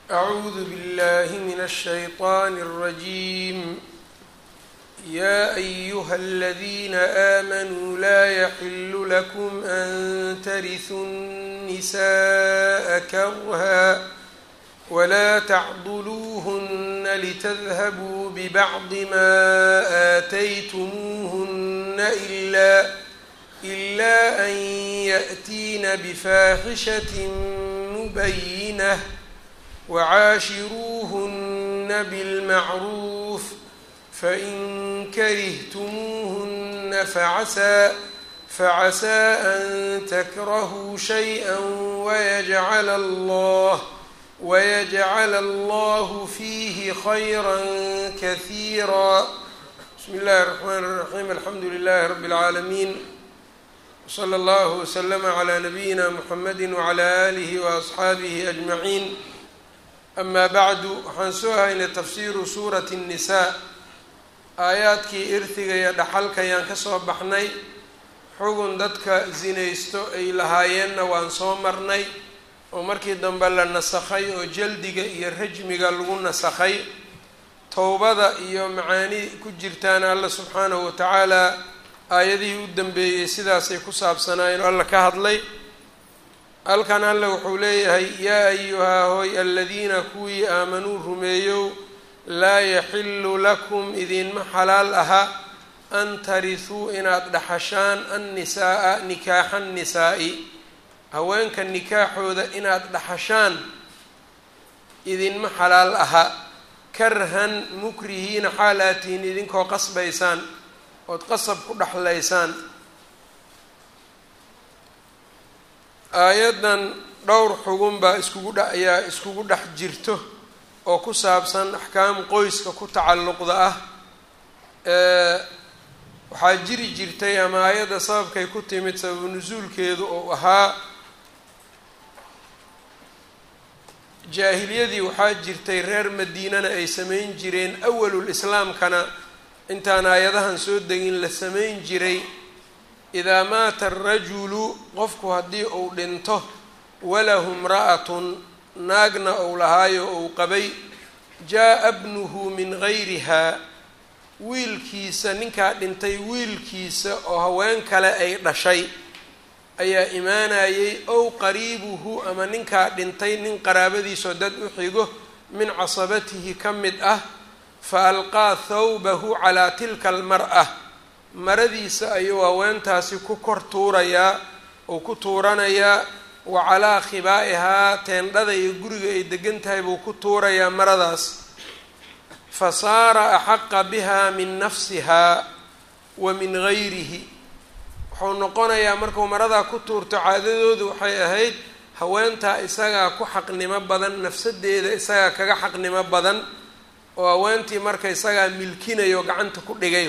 أعوذ بالله من الشيطان الرجيم يا أيها الذين آمنوا لا يحل لكم أن ترثوا النساء كرها ولا تعضلوهن لتذهبوا ببعض ما آتيتموهن إلا إلا أن يأتين بفاحشة مبينة وعاشروهن بالمعروف فإن كرهتموهن فعسى فعسى أن تكرهوا شيئا ويجعل الله ويجعل الله فيه خيرا كثيرا بسم الله الرحمن الرحيم الحمد لله رب العالمين وصلى الله وسلم على نبيina mحamedi وعlى آlihi وأصxaabihi أجمaعين أma bعdu waxaan soo haynay tafsiru suuraة النisaa aayaadkii irhiga iyo dhaxalka ayaan ka soo baxnay xugun dadka zinaysto ay lahaayeenna waan soo marnay oo markii dambe la nasakhay oo jaldiga iyo rajmiga lagu nasakhay towbada iyo macaani ku jirtaana alla subxaanahu watacaala aayadihii u dambeeyey sidaasay ku saabsanaayeen oo alla ka hadlay halkan alle wuxuu leeyahay yaa ayuhaa hooy aladiina kuwii aamanuu rumeeyow laa yaxilu lakum idinma xalaal aha an tarisuu inaad dhaxashaan annisaaa nikaaxa nisaa'i haweenka nikaaxooda inaad dhaxashaan idinma xalaal aha karhan mukrihiina xaal aad tihiin idinkoo qasbaysaan ood qasab ku dhexlaysaan aayaddan dhowr xugun baa iskugu dh ayaa iskugu dhex jirto oo ku saabsan axkaam qoyska ku tacalluqda ah waxaa jiri jirtay ama aayadda sababkay ku timid sababu nusuulkeedu oo ahaa jaahiliyadii waxaa jirtay reer madiinana ay samayn jireen awalul islaamkana intaan aayadahan soo degin la samayn jiray idaa maata arajulu qofku haddii uu dhinto walahu mra'atun naagna ou lahaayo ou qabay jaa-a bnuhu min gayrihaa wiilkiisa ninkaa dhintay wiilkiisa oo haween kale ay dhashay ayaa imaanayay ow qariibuhu ama ninkaa dhintay nin qaraabadiisoo dad u xigo min casabatihi ka mid ah fa alqaa thawbahu calaa tilka almar'a maradiisa ayuu haweentaasi ku kor tuurayaa ou ku tuuranayaa wa calaa khibaa'ihaa teendhada iyo guriga ay degan tahay buu ku tuurayaa maradaas fa saara axaqa biha min nafsihaa wa min gayrihi wuxuu noqonayaa markuu maradaa ku tuurto caadadoodu waxay ahayd haweentaa isagaa ku xaqnimo badan nafsadeeda isagaa kaga xaqnimo badan oo haweentii marka isagaa milkinayo gacanta ku dhigayo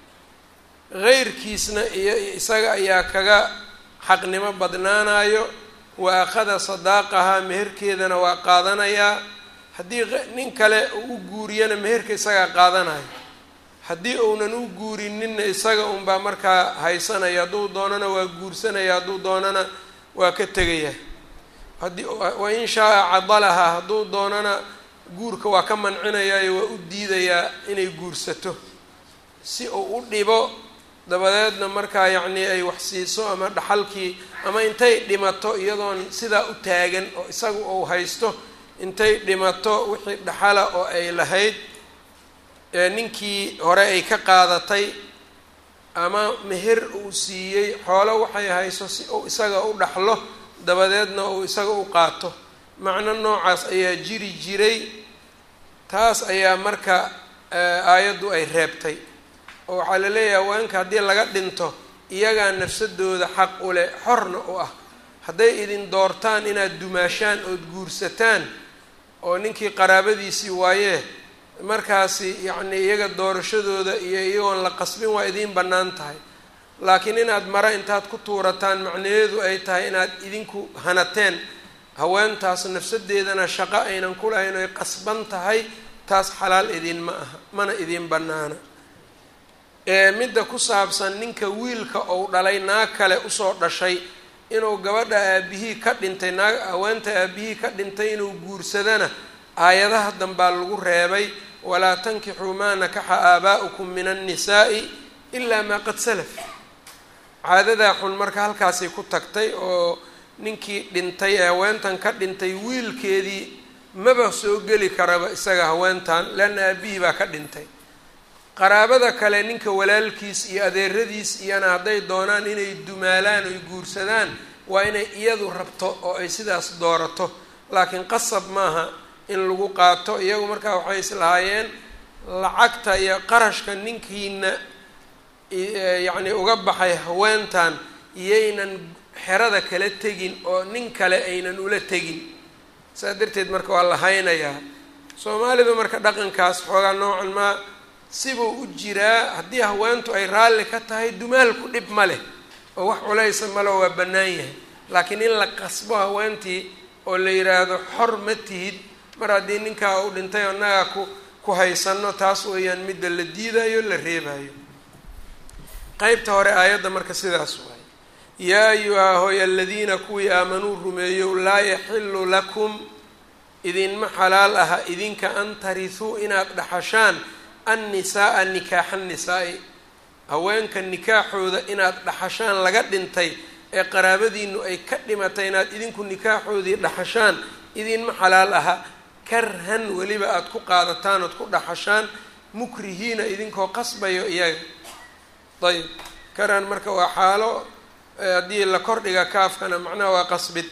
heyrkiisna iyo isaga ayaa kaga xaqnimo badnaanayo wa akhada sadaaqahaa meherkeedana waa qaadanayaa haddii nin kale uu u guuriyana meherka isagaa qaadanayo haddii uunan u guurininna isaga unbaa markaa haysanaya hadduu doonana waa guursanaya hadduu doonana waa ka tegaya haddii wa in shaa-a cadalahaa hadduu doonana guurka waa ka mancinayaayo waa u diidayaa inay guursato si uu u dhibo dabadeedna markaa yacnii ay wax siiso ama dhaxalkii ama intay dhimato iyadoon sidaa u taagan oo isaga uu haysto intay dhimato wixii dhaxala oo ay lahayd ninkii hore ay ka qaadatay ama meher uu siiyey xoolo waxay hayso si uu isaga u dhaxlo dabadeedna uu isaga u qaato macno noocaas ayaa jiri jiray taas ayaa marka aayaddu ay reebtay oo waxaa la leeyahay haweenka haddii laga dhinto iyagaa nafsadooda xaq u leh xorna u ah hadday idin doortaan inaad dumaashaan ood guursataan oo ninkii qaraabadiisii waayee markaasi yacni iyaga doorashadooda iyo iyagoon la qasbin waa idiin bannaan tahay laakiin inaad mare intaad ku tuurataan macnaheedu ay tahay inaad idinku hanateen haweentaas nafsadeedana shaqo aynan ku lahayn oy qasban tahay taas xalaal idin ma aha mana idiin bannaana midda ku saabsan ninka wiilka ou dhalay naag kale usoo dhashay inuu gabadha aabihii ka dhintay naag haweenta aabihii ka dhintay inuu guursadana aayadaha danbaa lagu reebay walaa tankixuu maa nakaxa aabaa'ukum min annisaa'i ilaa maa qad salaf caadadaa xun marka halkaasay ku tagtay oo ninkii dhintay ee haweentan ka dhintay wiilkeedii maba soo geli karaba isaga haweentan leanna aabihii baa ka dhintay qaraabada kale ninka walaalkiis iyo adeeradiis iyana hadday doonaan inay dumaalaan oy guursadaan waa inay iyadu rabto oo ay sidaas doorato laakiin qasab maaha in lagu qaato iyagu markaa waxay islahaayeen lacagta iyo qarashka ninkiina yacni uga baxay haweentan iyaynan xerada kala tegin oo nin kale aynan ula tegin saas darteed marka waa la haynayaa soomaalidu marka dhaqankaas xoogaa noocan maa sibuu u jiraa haddii haweentu ay raalli ka tahay dumaalku dhib ma leh oo wax culaysa male waa bannaan yahay laakiin in la qasbo haweentii oo la yidhaahdo xor ma tihid mar haddii ninkaa uu dhintay oo nagaa ku ku haysano taas weeyaan midda la diidayo la reebayo qeybta hore aayadda marka sidaas waay yaa ayuhaa hooy aladiina kuwii aamanuu rumeeyow laa yaxilu lakum idinma xalaal aha idinka an tarisuu inaad dhaxashaan annisaaa nikaaxa nisaa'i haweenka nikaaxooda inaad dhaxashaan laga dhintay ee qaraabadiinu ay ka dhimatay inaad idinku nikaaxoodii dhaxashaan idinma xalaal aha karhan weliba aada ku qaadataan ood ku dhaxashaan mukrihiina idinkoo qasbayo iyaga ayb karhan marka waa xaalo haddii la kordhiga kaafkana macnaha waa qasbid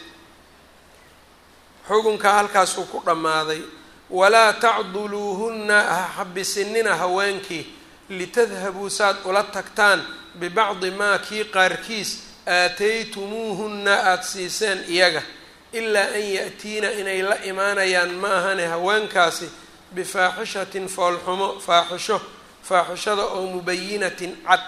xukunka halkaasuu ku dhammaaday walaa tacduluuhunna ha xabisinina haweenkii litadhabuu saad ula tagtaan bibacdi maa kii qaarkiis aataytumuuhunna aada siiseen iyaga ilaa an ya'tiina inay la imaanayaan ma ahane haweenkaasi bifaaxishatin foolxumo faaxisho faaxishada oo mubayinatin cad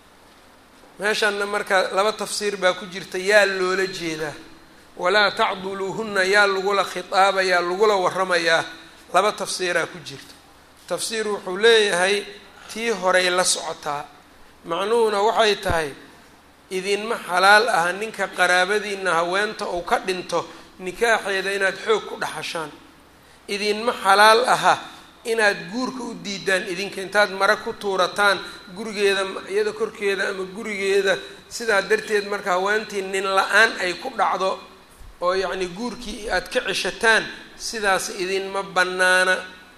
meeshanna marka laba tafsiir baa ku jirta yaa loola jeedaa walaa tacduluuhunna yaa lagula khitaabayaa lagula waramayaa laba tafsiiraa ku jirta tafsiir wuxuu leeyahay tii horay la socotaa macnuhuna waxay tahay idinma xalaal aha ninka qaraabadiina haweenta uu ka dhinto nikaaxeeda inaad xoog ku dhaxashaan idinma xalaal aha inaad guurka u diidaan idinka intaad mare ku tuurataan gurigeeda iyada korkeeda ama gurigeeda sidaa darteed marka haweentii nin la-aan ay ku dhacdo oo yacni guurkii aad ka ceshataan sidaas idinma bannaana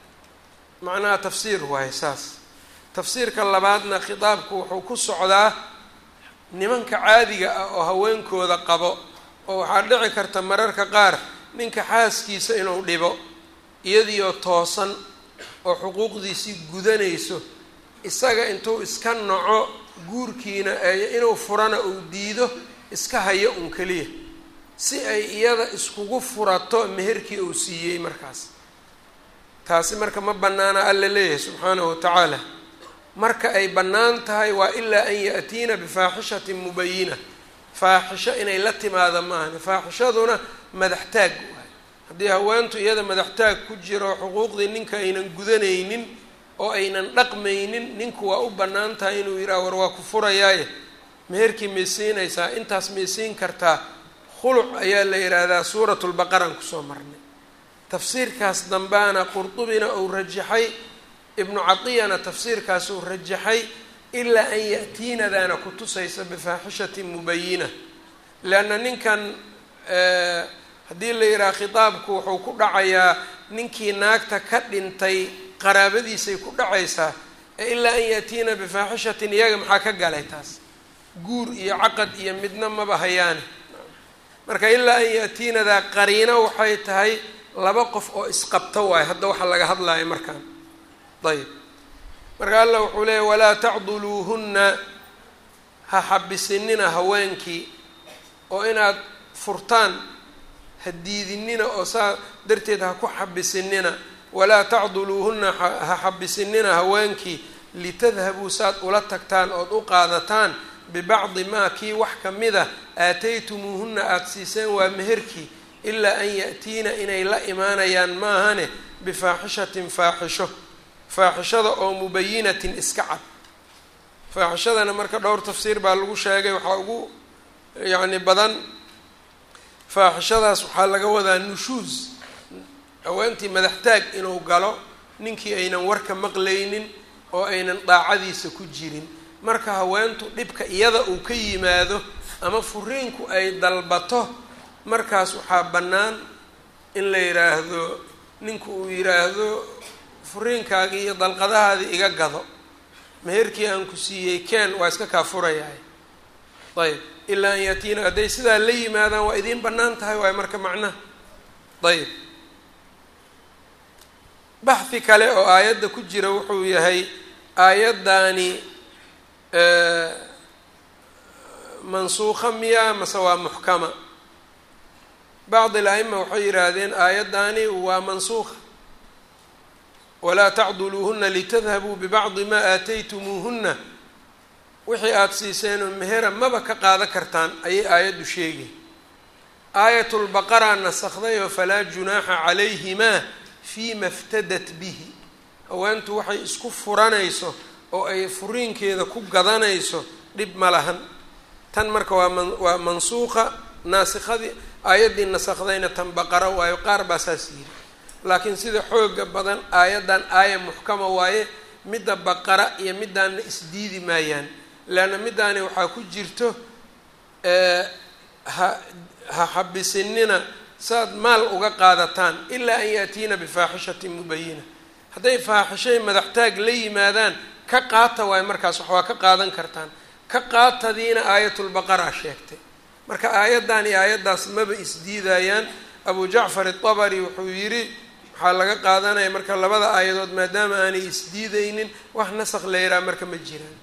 macnaha tafsiir waaye saas tafsiirka labaadna khitaabku wuxuu ku socdaa nimanka caadiga ah oo haweenkooda qabo oo waxaa dhici karta mararka qaar ninka xaaskiisa inuu dhibo iyadiioo toosan oo xuquuqdiisii gudanayso isaga intuu iska naco guurkiina inuu furana uu diido iska hayo un keliya si ay iyada iskugu furato meherkii uu siiyey markaas taasi marka ma bannaana alla leeyahay subxaanahu wa tacaala marka ay bannaan tahay waa ilaa an ya'tiina bifaaxishatin mubayina faaxisho inay la timaado maahan faaxishaduna madaxtaag waay haddii haweentu iyada madaxtaag ku jiro xuquuqdii ninka aynan gudanaynin oo aynan dhaqmaynin ninku waa u bannaan tahay inuu yidhaha war waa ku furayaaye meherkii may siinaysaa intaas may siin kartaa khuluc ayaa la yidhaahdaa suuratu lbaqaraan kusoo marnay tafsiirkaas dambaana qurdubina uu rajaxay ibnu cadiyana tafsiirkaas uu rajaxay ilaa an ya'tiinadaana ku tusaysa bifaaxishatin mubayina leanna ninkan haddii la yidhaha khitaabku wuxuu ku dhacayaa ninkii naagta ka dhintay qaraabadiisay ku dhacaysaa ee ilaa an ya'tiina bifaaxishatin iyaga maxaa ka galay taas guur iyo caqad iyo midna maba hayaane marka ilaa an ya'tiinadaa qariino waxay tahay laba qof oo isqabto waayo hadda waxa laga hadlayo markaan ayb marka allah wuxuu leeyahy walaa tacduluuhunna ha xabisinina haweenkii oo inaad furtaan ha diidinina oo saa darteed ha ku xabisinina walaa tacduluuhunna ha xabisinina haweenkii litadhabuu saad ula tagtaan ood u qaadataan bibacdi maa kii wax ka mida aataytumuuhunna aada siiseen waa meherkii ilaa an ya'tiina inay la imaanayaan maahane bifaaxishatin faaxisho faaxishada oo mubayinatin iska cad faaxishadana marka dhowr tafsiir baa lagu sheegay waxaa ugu yacni badan faaxishadaas waxaa laga wadaa nushuus haweentii madaxtaag inuu galo ninkii aynan warka maqlaynin oo aynan daacadiisa ku jirin marka haweentu dhibka iyada uu ka yimaado ama furiinku ay dalbato markaas waxaa bannaan in la yidhaahdo ninku uu yidhaahdo furiinkaagii iyo dalqadahaadii iga gado meherkii aan ku siiyey ken waa iska kaa furayahay ayb ilaa an yaatiina hadday sidaa la yimaadaan waa idiin bannaan tahay waayo marka macnaha ayb baxhi kale oo aayadda ku jira wuxuu yahay aayaddaani mansuuqa miya mase waa muxkama bacd al-a'ima waxay yidhaahdeen aayaddaani waa mansuuqa walaa tacduluuhuna litadhabuu bibacdi maa aataytumuuhuna wixii aada siiseenoo mehera maba ka qaadan kartaan ayay aayaddu sheegay aayatulbaqara nasakday oo falaa junaaxa calayhimaa fiima iftadat bihi haweentu waxay isku furanayso oo ay furiinkeeda ku gadanayso dhib ma lahan tan marka waa man waa mansuuqa naasikadii aayaddii nasakhdayna tan baqara waayo qaar baa saas yiri laakiin sida xooga badan aayaddan aaya muxkama waaye midda baqara iyo middaanna isdiidi maayaan leanna middaani waxaa ku jirto ha ha xabisinina saaad maal uga qaadataan ilaa an yaatiina bifaaxishatin mubayina hadday faaxishay madaxtaag la yimaadaan ka qaata waayo markaas wax waa ka qaadan kartaan ka qaatadiina aayatulbaqara sheegtay marka aayaddan iyo aayaddaas maba isdiidayaan abu jacfar itabari wuxuu yidhi waxaa laga qaadanaya marka labada aayadood maadaama aanay isdiidaynin wax nasakh la yidhaha marka ma jiraan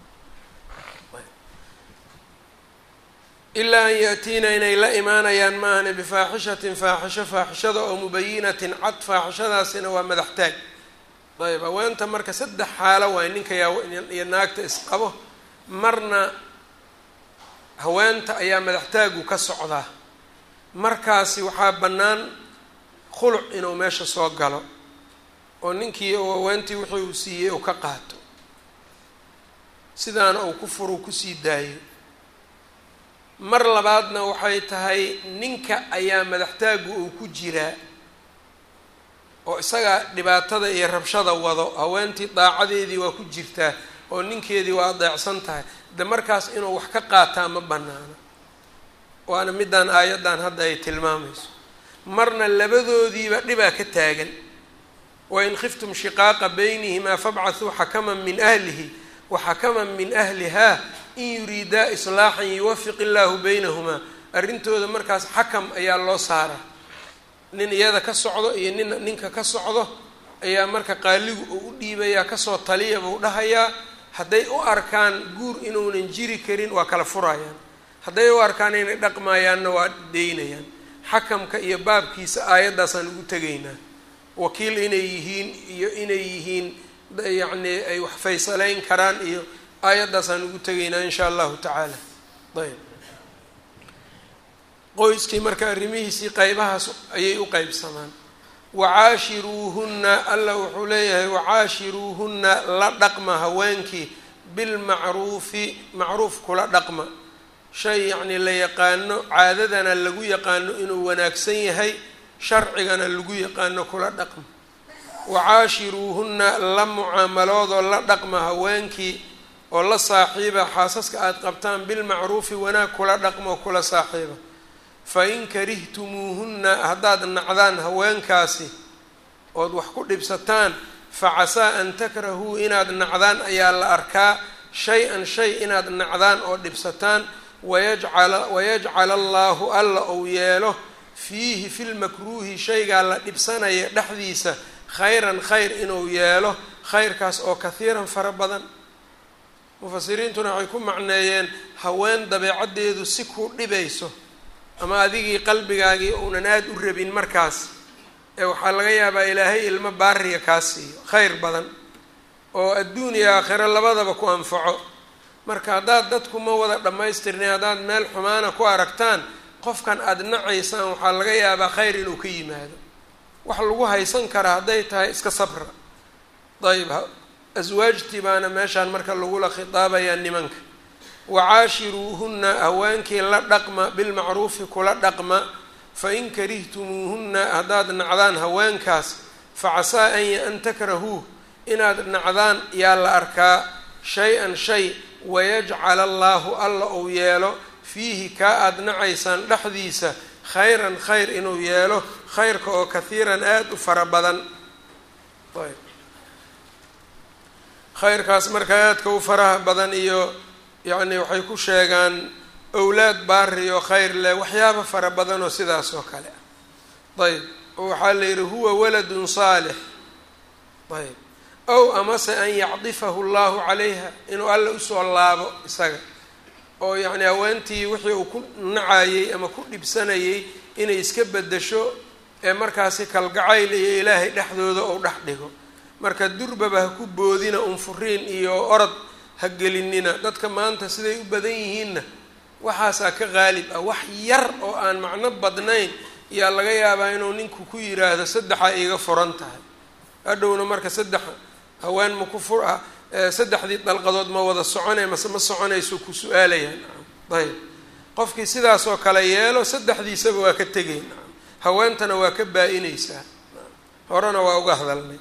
ilaa an yaatiina inay la imaanayaan maahane bifaaxishatin faaxisho faaxishada oo mubayinatin cad faaxishadaasina waa madaxtaag ayb haweenta marka saddex xaalo waay ninka iyo naagta isqabo marna haweenta ayaa madaxtaagu ka socdaa markaasi waxaa bannaan khuluc inuu meesha soo galo oo ninkii uu haweentii wixii uu siiyey uu ka qaato sidaana uu ku furu kusii daayo mar labaadna waxay tahay ninka ayaa madaxtaagu uu ku jiraa oo isagaa dhibaatada iyo rabshada wado haweentii daacadeedii waa ku jirtaa oo ninkeedii waa adeecsan tahay de markaas inuu wax ka qaataa ma bannaano waana middaan aayaddan hadda ay tilmaamayso marna labadoodiiba dhibaa ka taagan wain khiftum shiqaaqa baynihimaa fabcathuu xakaman min ahlihi wa xakaman min ahlihaa in yuriidaa islaaxan yuwafiq illaahu baynahumaa arrintooda markaas xakam ayaa loo saaraa nin iyada ka socdo iyo nin ninka ka socdo ayaa marka qaaligu uu u dhiibayaa kasoo taliya buu dhahayaa hadday u arkaan guur inuunan jiri karin waa kala furayaan hadday u arkaan inay dhaqmaayaanna waa deynayaan xakamka iyo baabkiisa aayaddaasaan ugu tegaynaa wakiil inay yihiin iyo inay yihiin yacni ay wax faysaleyn karaan iyo aayaddaasaan ugu tegaynaa insha allahu tacaala ayb qoyskii marka arrimihiisii qeybahaas ayay u qeybsamaan wacaashiruuhunna alla wuxuu leeyahay wacaashiruuhunna la dhaqma haweenkii bilmacruufi macruuf kula dhaqma shay yacnii la yaqaano caadadana lagu yaqaano inuu wanaagsan yahay sharcigana lagu yaqaano kula dhaqma wacaashiruuhunna la mucaamaloodoo la dhaqma haweenkii oo la saaxiiba xaasaska aada qabtaan bilmacruufi wanaag kula dhaqma oo kula saaxiiba fain karihtumuuhunna haddaad nacdaan haweenkaasi ood wax ku dhibsataan facasaa an takrahuu inaad nacdaan ayaa la arkaa shay-an shay inaad nacdaan oo dhibsataan wayajcala wayajcala allaahu alla ou yeelo fiihi filmakruuhi shaygaa la dhibsanaya dhexdiisa khayran khayr inuu yeelo khayrkaas oo kahiiran fara badan mufasiriintuna waxay ku macneeyeen haween dabeecaddeedu si ku dhibayso ama adigii qalbigaagii uunan aada u rabin markaas ee waxaa laga yaabaa ilaahay ilmo baariya kaa siiyo khayr badan oo adduun iyo aakhiro labadaba ku anfaco marka haddaad dadku ma wada dhammaystirnay haddaad meel xumaana ku aragtaan qofkan aada nacaysaan waxaa laga yaabaa khayr inuu ka yimaado wax lagu haysan karaa hadday tahay iska sabra dayib aswaajtii baana meeshaan marka lagula khitaabayaa nimanka wacaashiruuhunna haweenkii la dhaqma bilmacruufi kula dhaqma fain karihtumuuhunna haddaad nacdaan haweenkaas facasaa an takrahuuh inaad nacdaan yaa la arkaa shay-an shay wayajcala allaahu alla uu yeelo fiihi kaa aada nacaysaan dhexdiisa khayran khayr inuu yeelo khayrka oo kahiiran aada u fara badan ayb khayrkaas marka aadka u faraha badan iyo yacni waxay ku sheegaan owlaad baari oo khayr leh waxyaaba fara badan oo sidaas oo kale ah ayb oo waxaa la yidhi huwa waladun saalix ayb ow amase an yacdifahu llahu calayha inuu alla usoo laabo isaga oo yacni haweentii wixii uu ku nacayey ama ku dhibsanayay inay iska bedesho ee markaasi kalgacayl iyo ilaahay dhexdooda ou dhex dhigo marka durbaba ha ku boodina unfuriin iyo orod ha gelinina dadka maanta siday u badan yihiinna waxaasaa ka qaalib ah wax yar oo aan macno badnayn yaa laga yaabaa inuu ninku ku yiraahdo saddexa iga furan tahay hadhowna marka saddex haween ma ku fur ah saddexdii dalqadood ma wada soconay mase ma soconayso ku su-aalayaan ayb qofkii sidaasoo kale yeelo saddexdiisaba waa ka tegay haweentana waa ka baa-inaysaa horena waa uga hadalnay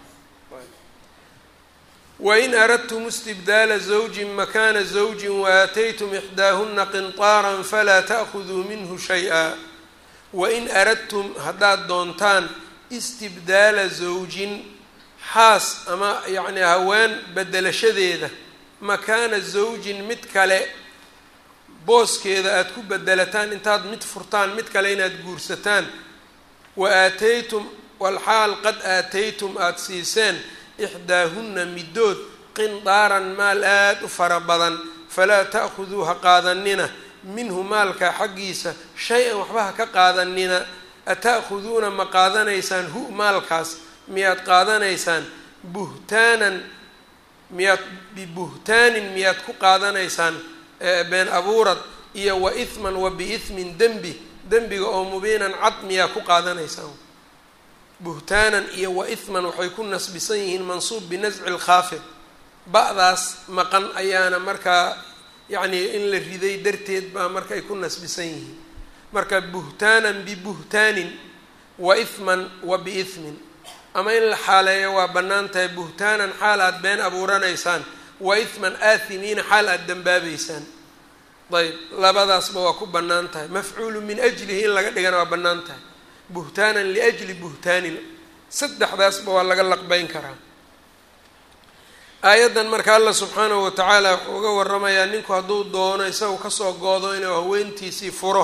wain aradtum istibdaala zawjin makana zawjin waaataytum ixdaahuna qinطaara falaa ta'khuduu minhu shay-a wain aradtum haddaad doontaan istibdaala zawjin xaas ama yacni haween bedelashadeeda makaana zawjin mid kale booskeeda aada ku bedelataan intaad mid furtaan mid kale inaad guursataan wa aataytum walxaal qad aataytum aada siiseen ixdaahunna middood qindaaran maal aada u fara badan falaa ta'khuduu ha qaadanina minhu maalkaa xaggiisa shay-an waxba ha ka qaadanina ata'khuduuna ma qaadanaysaan hu maalkaas miyaad qaadanaysaan buhtaanan miyaad bibuhtaanin miyaad ku qaadanaysaan been abuurad iyo wa ihman wa biithmin dembi dembiga oo mubiinan cad miyaa ku qaadanaysaan buhtaanan iyo wa ihman waxay ku nasbisan yihiin mansuub binasci lkhaafid ba-daas maqan ayaana markaa yacnii in la riday darteed baa marka ay ku nasbisan yihiin marka buhtaanan bibuhtaanin wa ihman wa biithmin ama in la xaaleeyo waa bannaan tahay buhtaanan xaal aada been abuuranaysaan wa ihman aathimiina xaal aada dambaabeysaan ayb labadaasba waa ku bannaan tahay mafcuulu min ajlihi in laga dhigana waa bannaan tahay buhtaanan liajli buhtaanin saddexdaasba waa laga laqbeyn karaa aayaddan marka allah subxaanahu watacaala wuxuu uga waramayaa ninku hadduu doono isagu kasoo goodo inuu haweentiisii furo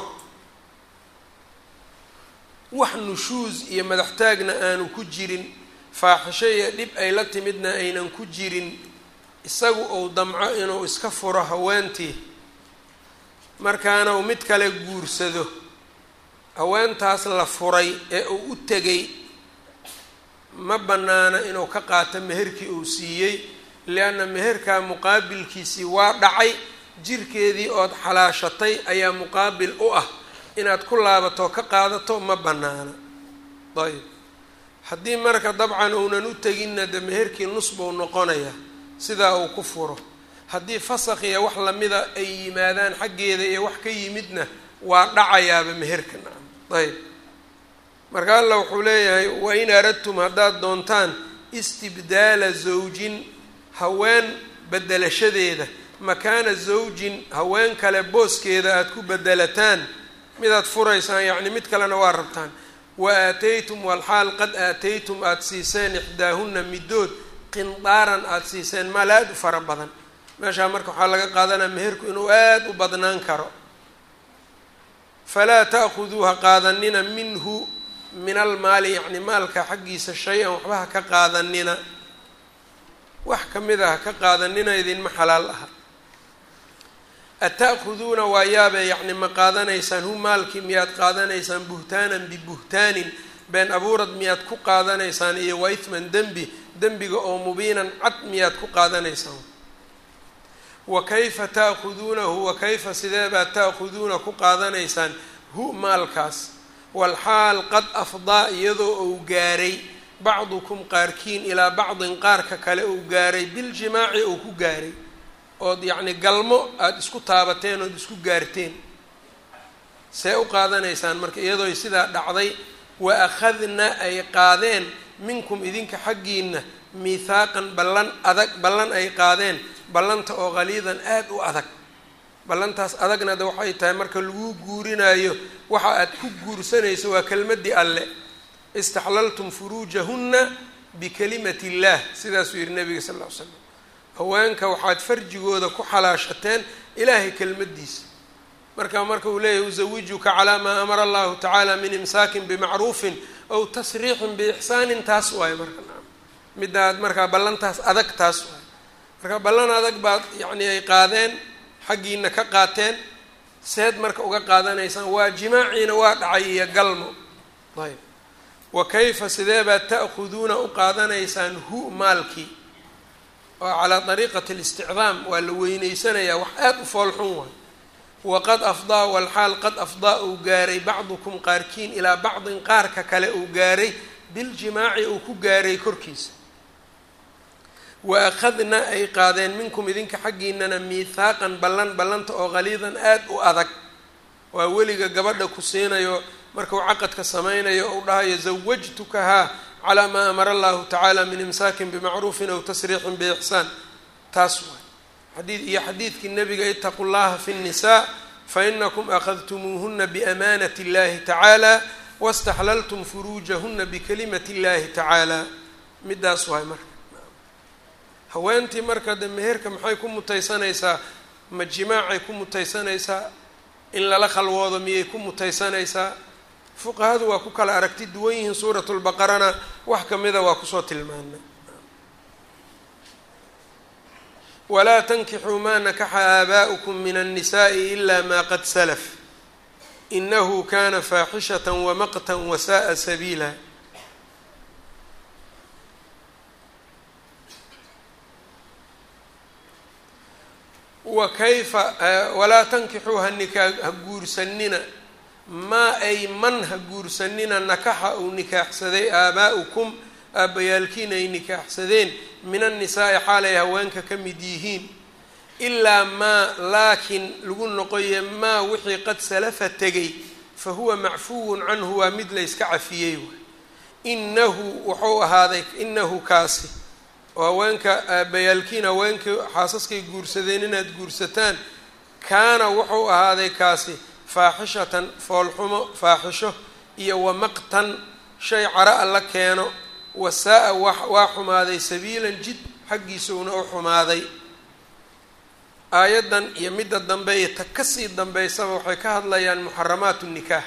wax nushuus iyo madaxtaagna aanu ku jirin faaxisho iyo dhib ay la timidna aynan ku jirin isagu uu damco inuu iska furo haweentii markaana uu mid kale guursado haweentaas la furay ee uu u tegay ma bannaana inuu ka qaato meherkii uu siiyey lianna meherkaa muqaabilkiisii waa dhacay jirkeedii ood xalaashatay ayaa muqaabil u ah inaad ku laabato ka qaadato ma bannaana ayb haddii marka dabcan uunan u teginna de meherkii nus buu noqonaya sidaa uu ku furo haddii fasakh iyo wax lamida ay yimaadaan xaggeeda iyo wax ka yimidna waa dhacayaaba meherka nacam ayb marka alla wuxuu leeyahay wain aradtum haddaad doontaan istibdaala zawjin haween bedelashadeeda makaana zawjin haween kale booskeeda aada ku bedelataan midaad furaysaan yacni mid kalena waa rabtaan wa aataytum walxaal qad aataytum aada siiseen ixdaahunna middood qindaaran aada siiseen maal aada u fara badan meeshaa marka waxaa laga qaadanaya meherku inuu aada u badnaan karo falaa ta'khuduu ha qaadanina minhu min almaali yacni maalka xaggiisa shay-an waxba ha ka qaadanina wax ka mid a ha ka qaadanina idinma xalaal aha ata'khuduuna waa yaabe yacni ma qaadanaysaan hu maalkii miyaad qaadanaysaan buhtaanan bibuhtaanin been abuurad miyaad ku qaadanaysaan iyo wa ithman dembi dembiga oo mubiinan cad miyaad ku qaadanaysaan wa kayfa ta'khuduunahu wa kayfa sidee baad ta'khuduuna ku qaadanaysaan hu maalkaas walxaal qad afdaa iyadoo uu gaaray bacdukum qaarkiin ilaa bacdin qaarka kale uu gaaray biljimaaci uu ku gaaray ood yacni galmo aada isku taabateen ood isku gaarteen see u qaadanaysaan marka iyadooy sidaa dhacday wa akhadna ay qaadeen minkum idinka xaggiina miithaaqan ballan adag ballan ay qaadeen ballanta oo qaliidan aada u adag ballantaas adagna de waxay tahay marka lagu guurinayo waxa aad ku guursanayso waa kelmaddii alle istaxlaltum furuujahunna bikalimati illaah sidaasuu yihi nabiga sal ll ly slam haweenka waxaad farjigooda ku xalaashateen ilaahay kelmaddiisa marka marka uu leeyahy uzawijuka calaa maa amara allahu tacaala min imsaakin bimacruufin aw tasriixin biixsaanin taas waayo marka midaad markaa ballantaas adag taas waayo marka ballan adag baad yacni ay qaadeen xaggiina ka qaateen seed marka uga qaadanaysaan waa jimaaciina waa dhacay iyo galmo ayb wa kayfa sidee baad ta'khuduuna u qaadanaysaan hu maalkii oo calaa dariiqati listicdaam waa la weyneysanayaa wax aada u foolxun waay waqad afdaa walxaal qad afdaa uu gaaray bacdukum qaarkiin ilaa bacdin qaarka kale uu gaaray biljimaaci uu ku gaaray korkiisa wa akhadna ay qaadeen minkum idinka xaggiinana miithaaqan ballan ballanta oo qaliidan aada u adag waa weliga gabadha ku siinayo markuu caqadka samaynayo ou dhahayo zawajtukahaa calaa maa amara allahu tacaala min imsaakin bimacruufin aw tasriixin biixsaan taas waay xadii iyo xadiidkii nabiga itaqu llaha fi nnisaa fainakum akhadtumuuhuna biamaanati اllahi tacaala waاstaxlaltum furuujahuna bikalimati اllahi tacaala midaas waay marka haweentii marka de meherka maxay ku mutaysanaysaa ma jimaacay ku mutaysanaysaa in lala khalwoodo miyay ku mutaysanaysaa fuqahadu waa ku kala aragti duwan yihiin suurat lbaqarana wax kamida waa kusoo tilmaanay walaa tankixuu maa nakaxa aabaa'ukum min annisa'i ila ma qad salaf inahu kana faaxishata wamaqtan wasa'a sabiila wa kayfa walaa tankixuu hanikaa ha guursanina maa ay man ha guursanina nakaxa uu nikaaxsaday aabaa'ukum aabbayaalkiin ay nikaaxsadeen min annisaa'i xaalay haweenka ka mid yihiin ilaa maa laakiin lagu noqoye maa wixii qad salafa tegay fa huwa macfuwun canhu waa mid la yska cafiyey waay inahu wuxuu ahaaday inahu kaasi oo haweenka aabbayaalkiin haweenkii xaasaskay guursadeen inaad guursataan kaana wuxuu ahaaday kaasi faaxishatan foolxumo faaxisho iyo wamaqtan shay cara alla keeno wasaa-a waa xumaaday sabiilan jid xaggiisuuna u xumaaday aayaddan iyo midda dambe iyo ta kasii dambeysaba waxay ka hadlayaan muxaramaatu nikaax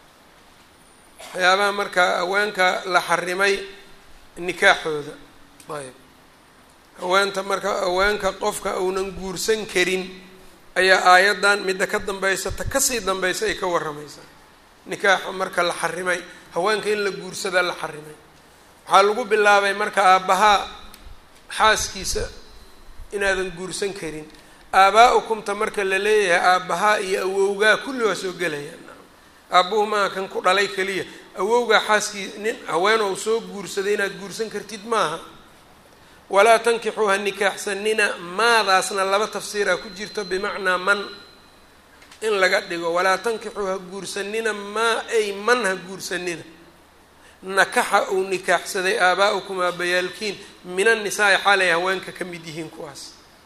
waxyaabaha markaa haweenka la xarimay nikaaxooda ayb haweenta marka haweenka qofka uunan guursan karin ayaa aayaddan midda ka dambaysa ta kasii dambaysa ay ka warramaysaa nikaaxa marka la xarimay haweenka in la guursadaa la xarimay waxaa lagu bilaabay marka aabbahaa xaaskiisa inaadan guursan karin aabaa-ukumta marka la leeyahay aabbahaa iyo awowgaa kulli waa soo gelayaan aabbuhu maaha kan ku dhalay keliya awowgaa xaaskii nin haween ou soo guursaday inaad guursan kartid maaha walaa tankixuu ha nikaaxsanina maadaasna laba tafsiiraa ku jirto bimacnaa man in laga dhigo walaa tankixuu ha guursanina maa ay man ha guursanina nakaxa uu nikaaxsaday aabaa-ukum aabbayaalkiin min annisaai xaalay haweenka ka mid yihiin kuwaas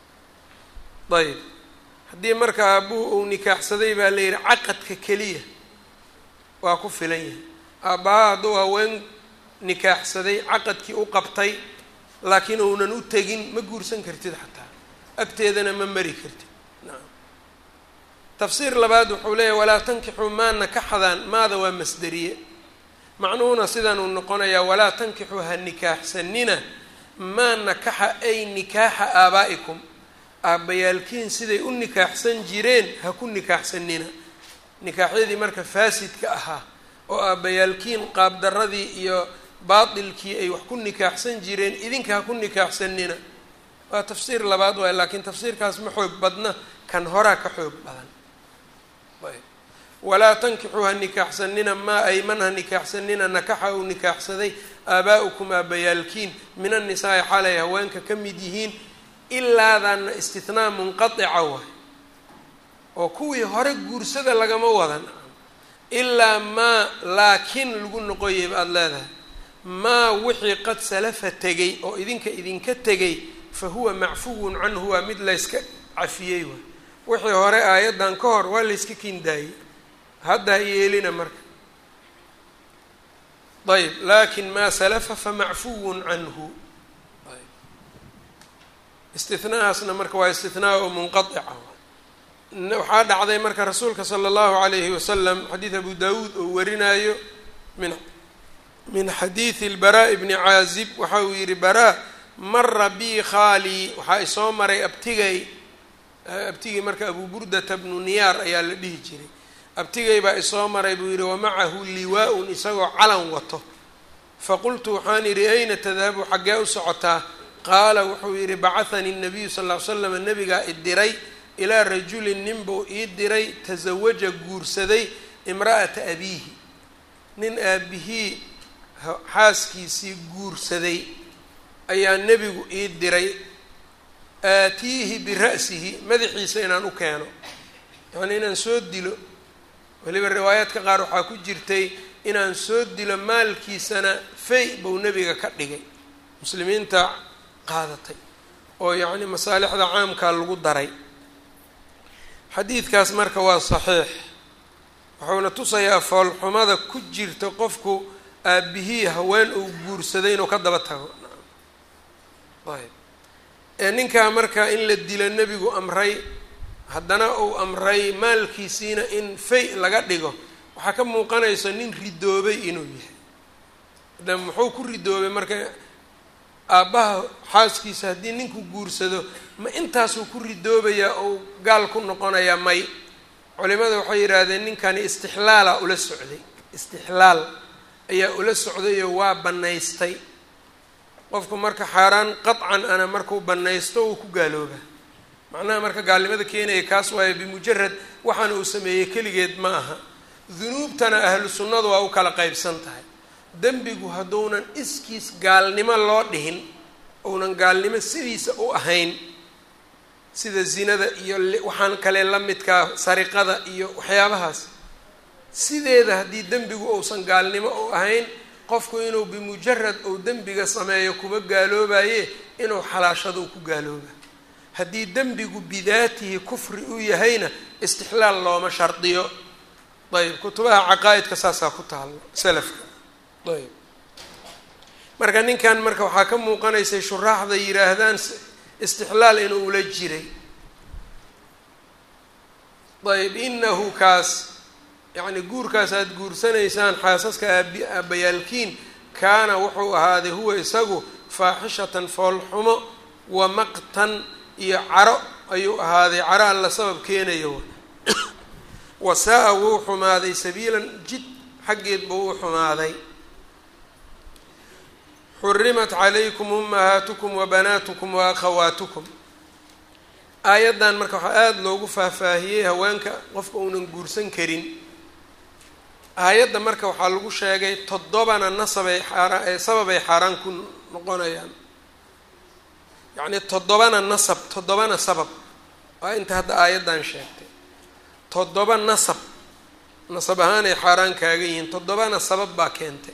ayb haddii marka aabbuhu uu nikaaxsaday baa la yidhi caqadka keliya waa ku filan yahay aabbaha hadduu haween nikaaxsaday caqadkii u qabtay laakiin uunan u tegin ma guursan kartid xataa agteedana ma mari kartid nacam tafsiir labaad wuxuu leeyahy walaa tankixuu maa nakaxdaan maada waa masderiye macnuhuna sidan uu noqonayaa walaa tankixuu ha nikaaxsanina maa nakaxa ay nikaaxa aabaa'ikum aabbayaalkiin siday u nikaaxsan jireen ha ku nikaaxsanina nikaaxyadii marka faasidka ahaa oo aabbayaalkiin qaabdaradii iyo baatilkii ay wax ku nikaaxsan jireen idinka ha ku nikaaxsanina waa tafsiir labaad waay laakiin tafsiirkaas ma xoog badna kan horaa ka xoog badan walaa tankixuu ha nikaaxsanina maa ay man ha nikaaxsanina nakaxa uu nikaaxsaday aabaa'ukum aabbayaalkiin min annisaai xaalay haweenka ka mid yihiin ilaadaana istinaa munqatica waay oo kuwii hore guursada lagama wadan ilaa maa laakiin lagu noqoyay ba aada leedahay maa wixii qad salafa tegay oo idinka idinka tegay fa huwa macfuwun canhu waa mid layska cafiyey waay wixii hore aayaddan ka hor waa layska kindaayey hadda ha yeelina marka ayb lakin maa salafa famacfuwun canhu istinahaasna marka waa istinaa oo munqaica waxaa dhacday marka rasuulka sala allahu alayhi wasalam xadiid abu dawuud oo warinayo min min xadiidi lbaraa bni caazib waxa uu yihi baraa mara bi khaalii waxaa isoo maray abtigay abtigay marka abu burdata bnu niyaar ayaa la dhihi jiray abtigay baa isoo maray buu yihi wamacahu liwaa-un isagoo calan wato faqultu waxaan yidhi ayna tadhabu xaggee u socotaa qaala wuxuu yidhi bacahanii nabiyu sal ll ly slam nabigaa idiray ilaa rajulin nin buu ii diray tasawaja guursaday imra'ata abiihi nin aabihii xaaskiisii guursaday ayaa nebigu ii diray aatiihi bira'sihi madaxiisa inaan u keeno yacnii inaan soo dilo weliba riwaayaadka qaar waxaa ku jirtay inaan soo dilo maalkiisana fay buu nebiga ka dhigay muslimiinta qaadatay oo yacni masaalixda caamkaa lagu daray xadiidkaas marka waa saxiix wuxuuna tusayaa foolxumada ku jirta qofku aabihii haween uu guursaday inuu ka daba tago ayb ee ninkaa marka in la dilo nebigu amray haddana uu amray maalkiisiina in fay laga dhigo waxaa ka muuqanaysa nin ridoobay inuu yahay de muxuu ku ridoobay marka aabbaha xaaskiisa haddii ninku guursado ma intaasuu ku ridoobayaa ou gaal ku noqonayaa may culimada waxay yidhaahdeen ninkani istixlaala ula socday istixlaal ayaa ula socdayoo waa bannaystay qofku marka xaaraan qadcan ana markuu bannaysto uu ku gaalooba macnaha marka gaalnimada keenaya kaas waayo bimujarad waxaana uu sameeyey keligeed ma aha dunuubtana ahlu sunnadu waa u kala qaybsan tahay dembigu hadduunan iskiis gaalnimo loo dhihin uunan gaalnimo sidiisa u ahayn sida zinada iyo waxaan kale la midkaa sariqada iyo waxyaabahaas sideeda haddii dembigu uusan gaalnimo u ahayn qofku inuu bimujarad uu dembiga sameeyo kuma gaaloobaye inuu xalaashado u ku gaalooba haddii dembigu bidaatihi kufri u yahayna istixlaal looma shardiyo ayb kutubaha caqaa'idka saasaa ku taalo salafka ayb marka ninkan marka waxaa ka muuqanaysay shuraaxda yidhaahdaan istixlaal inuu ula jiray ayb inahu kaas yacni guurkaas aada guursanaysaan xaasaska aabi aabbayaalkiin kaana wuxuu ahaaday huwa isagu faaxishatan foolxumo wa maqtan iyo caro ayuu ahaaday caro alla sabab keenayo wasaa-a wuu xumaaday sabiilan jid xaggeed buu u xumaaday xurimat calaykum ummahaatukum wa banaatukum wa akhawaatukum aayaddan marka waxaa aada loogu faahfaahiyey haweenka qofka uunan guursan karin aayadda marka waxaa lagu sheegay toddobana nasabay xaaraan ee sababay xaaraan ku noqonayaan yacni toddobana nasab toddobana sabab waa inta hadda aayaddan sheegtay toddoba nasab nasab ahaan ay xaaraan kaaga yihiin toddobana sabab baa keentay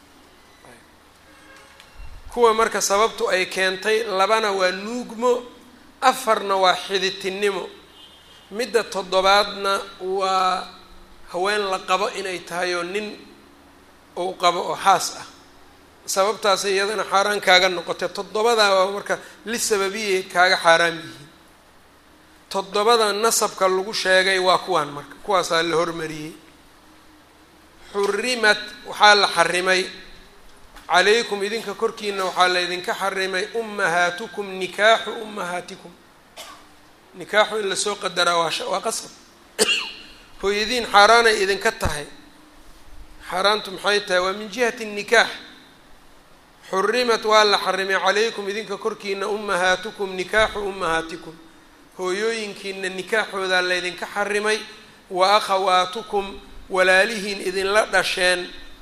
kuwa marka sababtu ay keentay labana waa nuugmo afarna waa xiditinimo midda toddobaadna waa haween la qabo inay tahay oo nin uu qabo oo xaas ah sababtaasay iyadana xaaraan kaaga noqotay toddobadaa waa marka li sababiyay kaaga xaaraam yihiin toddobada nasabka lagu sheegay waa kuwaan marka kuwaasaa la hormariyey xurimat waxaa la xarimay calaykum idinka korkiina waxaa laydinka xarimay ummahaatukum nikaaxu ummahaatikum nikaaxu in lasoo qadaraa waa waa qasab hooyadiin xaaraanay idinka tahay xaaraantu maxay tahay waa min jihati nikaax xurimat waa la xarimay calaykum idinka korkiina ummahaatukum nikaaxu ummahaatikum hooyooyinkiina nikaaxoodaa laydinka xarimay wa akhawaatukum walaalihiin idinla dhasheen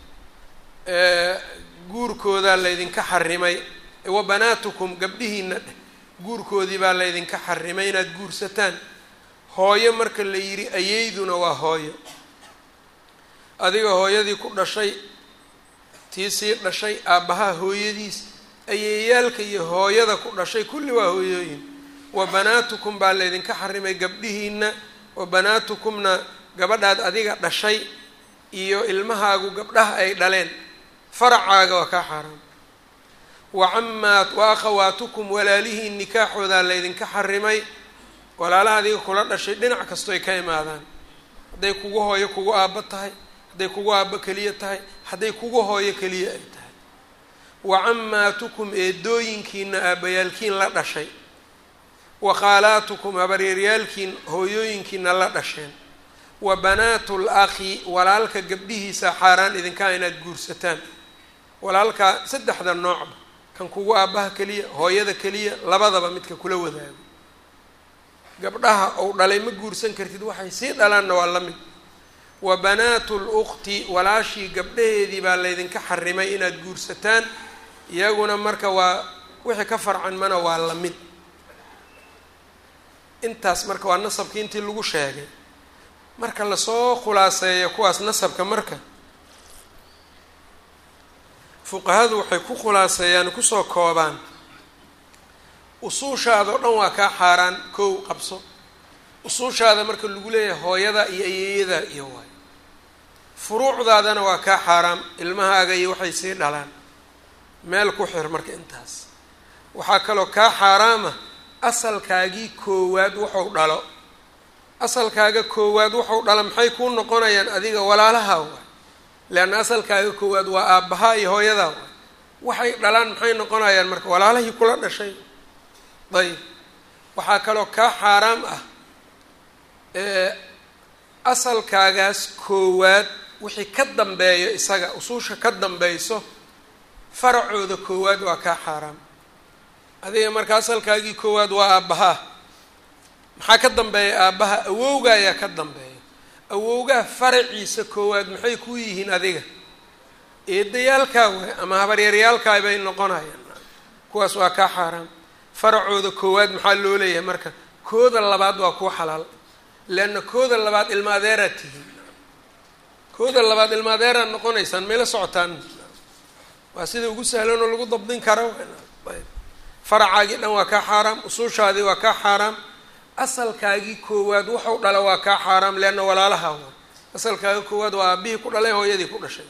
guurkoodaa laydinka xarimay wa banaatukum gabdhihiina guurkoodii baa laydinka xarimay inaad guursataan hooyo marka la yidhi ayeyduna waa hooyo adiga hooyadii ku dhashay tii sii dhashay aabbaha hooyadiis ayeeyaalka iyo hooyada ku dhashay kulli waa hooyooyin wa banaatukum baa laydinka xarimay gabdhihiina wa banaatukumna gabadhaad adiga dhashay iyo ilmahaagu gabdhaha ay dhaleen faracaaga waa kaa xaaraam wa camaa wa akhawaatukum walaalihiin nikaaxoodaa laydinka xarimay walaalaha adiga kula dhashay dhinac kasto ay ka imaadaan hadday kugu hooyo kugu aabbo tahay hadday kugu aabbo keliya tahay hadday kugu hooyo keliya ay tahay wa camaatukum eedooyinkiina aabbayaalkiin la dhashay wa khaalaatukum habaryeeryaalkiin hooyooyinkiina la dhasheen wa banaatu lakhi walaalka gabdhihiisa xaaraan idinkaa inaad guursataan walaalkaa saddexda noocba kan kugu aabbaha keliya hooyada keliya labadaba midka kula wadaago gabdhaha ou dhalay ma guursan kartid waxay sii dhalaanna waa la mid wa banaatu lukhti walaashii gabdhaheedii baa laydinka xarimay inaad guursataan iyaguna marka waa wixii ka farcan mana waa la mid intaas marka waa nasabkii intii lagu sheegay marka lasoo khulaaseeyo kuwaas nasabka marka fuqahadu waxay ku khulaaseeyaan kusoo koobaan usuushaada o dhan waa kaa xaaraan kow qabso usuushaada marka lagu leeyahay hooyada iyo ayeeyada iyo waayo furuucdaadana waa kaa xaaraam ilmahaaga iyo waxay sii dhalaan meel ku xir marka intaas waxaa kaloo kaa xaaraama asalkaagii koowaad wuxuu dhalo asalkaaga koowaad wuxuu dhalo maxay kuu noqonayaan adiga walaalaha waay leanna asalkaaga koowaad waa aabbahaa iyo hooyadaa waay waxay dhalaan maxay noqonayaan marka walaalahii kula dhashay dayib waxaa kaloo kaa xaaraam ah asalkaagaas koowaad wixii ka dambeeyo isaga usuusha ka dambeyso faracooda koowaad waa kaa xaaraam adiga marka asalkaagii koowaad waa aabbahaa maxaa ka dambeeya aabbaha awowga ayaa ka dambeeya awowgaha faraciisa koowaad maxay ku yihiin adiga eedayaalkaa waay ama habaryaryaalkaa bay noqonayaan kuwaas waa kaa xaaraam faracooda koowaad maxaa loo leeyahay marka kooda labaad waa kuwa xalaal leanna kooda labaad ilma adeeraad tihiin kooda labaad ilma adeeraad noqonaysaan mayla socotaan waa sida ugu sahlan oo lagu dabdin karo faracaagii dhan waa kaa xaaraam usuushaadii waa kaa xaaraam asalkaagii koowaad wuxuu dhala waa kaa xaaraam leanna walaalaha waa asalkaaga koowaad waa aabihii ku dhalay hooyadii ku dhashay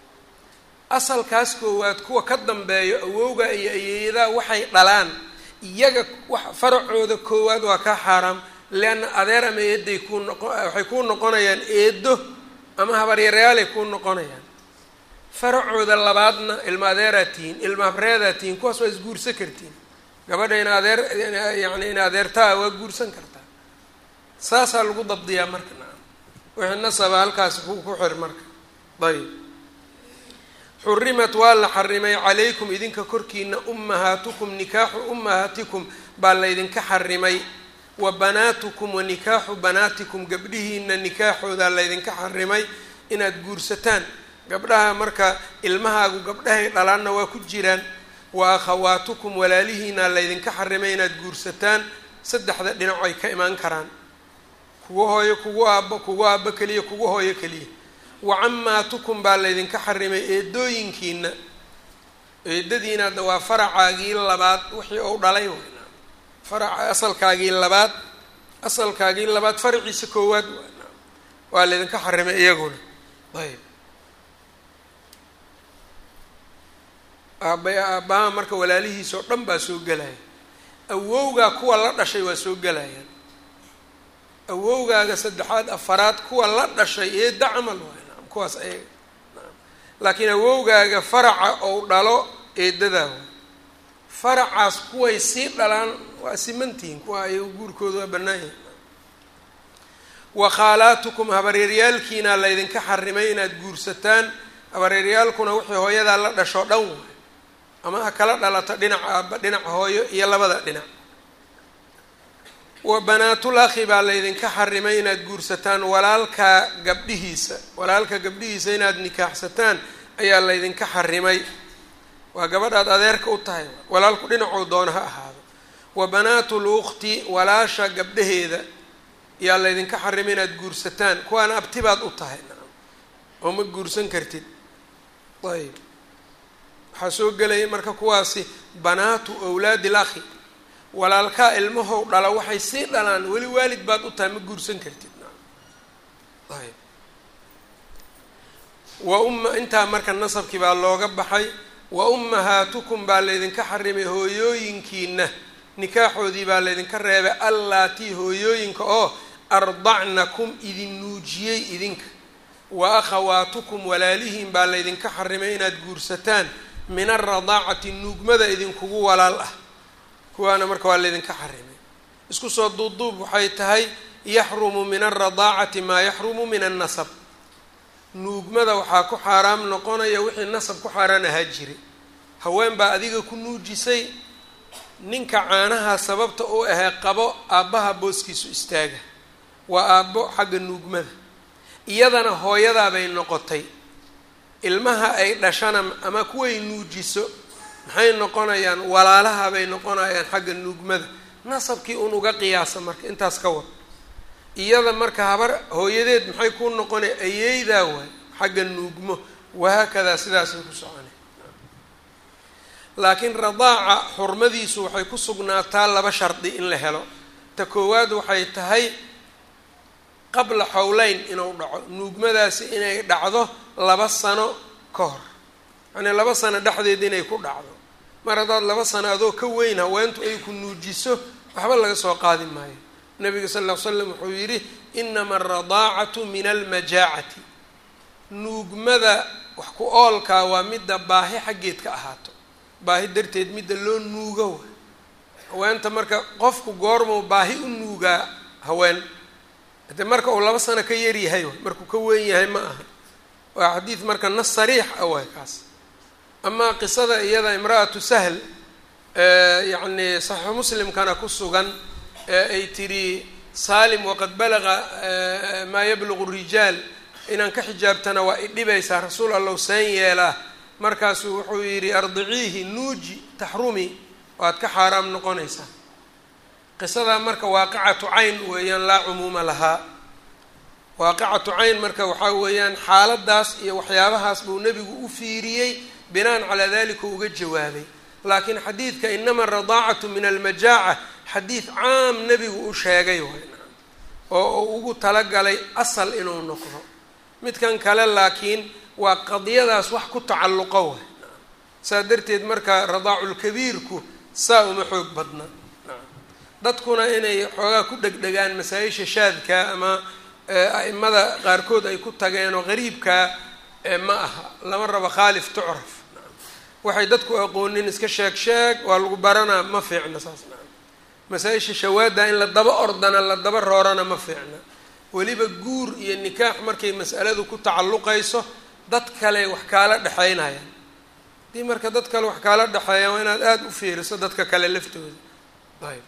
asalkaas koowaad kuwa ka dambeeyo awowga iyo ayeeyadaa waxay dhalaan iyaga wax faracooda koowaad waa kaa xaaraam leanna adeer ama eeday kuu noqo waxay kuu noqonayaan eedo ama habaryarayaalay kuu noqonayaan faracooda labaadna ilma adeeraad tihiin ilma habreedaad tihiin kuwaas waa isguursan kartiin gabadha in adeer yani in adeertaa waa guursan kartaa saasaa lagu dabdiyaa marka nacam wixii nasaba halkaasi ku ku xir marka ayb xurimat waa la xarimay calaykum idinka korkiina ummahaatukum nikaaxu ummahaatikum baa laydinka xarimay wa banaatukum wa nikaaxu banaatikum gabdhihiina nikaaxoodaa laydinka xarimay inaad guursataan gabdhaha marka ilmahaagu gabdhahay dhalaanna waa ku jiraan wa akhawaatukum walaalihiina laydinka xarimay inaad guursataan saddexda dhinac ay ka imaan karaan kugu hooyo kugu aabbo kugu aabbo keliya kugu hooyo keliya wa camaatukum baa laydinka xarimay eedooyinkiina eedadiina hadda waa faracaagii labaad wixii ou dhalay waynaa faraca asalkaagii labaad asalkaagii labaad faraciisa koowaad waynaa waa laydinka xarimay iyaguna ayb aaba aabbaha marka walaalihiisa oo dhan baa soo gelaya awowgaa kuwa la dhashay waa soo gelayaan awowgaaga saddexaad afaraad kuwa la dhashay eedda camal waay naam kuwaas ayaga naam laakiin awowgaaga faraca ou dhalo eedadaa waay faracaas kuway sii dhalaan waa simantihiin kuwa ayaga guurkooda waa bannaan yahay wa khaalaatukum habareeryaalkiina laydinka xarimay inaad guursataan habareeryaalkuna wixii hooyadaa la dhashoo dhan waay ama ha kala dhalato dhinaca aaba dhinaca hooyo iyo labada dhinac wa banaatul akhi baa laydinka xarimay inaad guursataan walaalka gabdhihiisa walaalka gabdhihiisa inaad nikaaxsataan ayaa laydinka xarimay waa gabadhaad adeerka u tahay walaalku dhinacuu doona ha ahaado wa banaatul ukhti walaasha gabdhaheeda ayaa laydinka xarimay inaad guursataan kuwaana abtibaad u tahay oo ma guursan kartid ayb waxaa soo gelaya marka kuwaasi banaatu awlaadi l akhi walaalkaa ilmahow dhala waxay sii dhalaan weli waalid baad u tahay ma guursan kartid ayb wa umma intaa marka nasabkii baa looga baxay wa ummahaatukum baa laydinka xarimay hooyooyinkiina nikaaxoodii baa laydinka reebay allaatii hooyooyinka oo ardacnakum idin nuujiyey idinka wa akhawaatukum walaalihiin baa laydinka xarimay inaad guursataan min alradaacati nuugmada idinkugu walaal ah kuwaana marka waa laydinka xarimay isku soo duubduub waxay tahay yaxrumu min alradaacati maa yaxrumu min annasab nuugmada waxaa ku xaaraam noqonaya wixii nasab ku xaaraan ahaa jiray haween baa adiga ku nuujisay ninka caanaha sababta uu ahee qabo aabbaha booskiisu istaaga waa aabbo xagga nuugmada iyadana hooyadaabay noqotay ilmaha ay dhashana ama kuway nuujiso maxay noqonayaan walaalaha bay noqonayaan xagga nuugmada nasabkii un uga qiyaasa marka intaas ka wad iyada marka habar hooyadeed maxay kuu noqonay ayeydaa waay xagga nuugmo wahaakadaa sidaasay ku soconay laakiin radaaca xurmadiisu waxay ku sugnaataa laba shardi in la helo ta koowaad waxay tahay qabla xowleyn inuu dhaco nuugmadaasi inay dhacdo laba sano ka hor yacnii laba sano dhexdeed inay ku dhacdo mar haddaad laba sano adoo ka weyn haweentu ay ku nuujiso waxba laga soo qaadi maayo nabiga sal ll ly slam wuxuu yidhi inama alradaacatu min almajaacati nuugmada wax ku oolkaa waa midda baahi xaggeed ka ahaato baahi darteed midda loo nuugo wa haweenta marka qofku goormuu baahi u nuugaa haween hade marka uu laba sano ka yaryahay way markuu ka weyn yahay ma aha waa xadiid marka nas sariix ah waay kaas amaa qisada iyada imra-atu sahl yacni saxiixu muslimkana ku sugan ee ay tidhi saalim waqad balaga maa yablugu rijaal inaan ka xijaabtana waa idhibaysaa rasuul allow seen yeelaa markaasuu wuxuu yidhi ardiciihi nuuji taxrumi waad ka xaaraam noqonaysaa qisadaa marka waaqicatu cayn weeyaan laa cumuuma lahaa waaqicatu cayn marka waxaa weeyaan xaaladaas iyo waxyaabahaas buu nebigu u fiiriyey binaan calaa dalika uga jawaabay laakiin xadiidka inama aradaacatu min almajaaca xadiid caam nebigu u sheegay waay oo uu ugu talagalay asal inuu noqdo midkan kale laakiin waa qadiyadaas wax ku tacalluqo waay saa darteed marka radaaculkabiirku saa uma xoog badna dadkuna inay xoogaa ku dhegdhegaan masaa-isha shaadka ama a'imada qaarkood ay ku tageen oo qariibkaa ma aha lama rabo khaalif tucraf waxay dadku aqoonin iska sheeg sheeg waa lagu baranaa ma fiicna saas naa masaa-isha shawaadda in la daba ordana la daba roorana ma fiicna weliba guur iyo nikaax markay mas'aladu ku tacalluqayso dad kale wax kaala dhexaynayaan haddii marka dad kale wax kaala dhexeeyaan waa inaad aada u fiiriso dadka kale laftooda ayb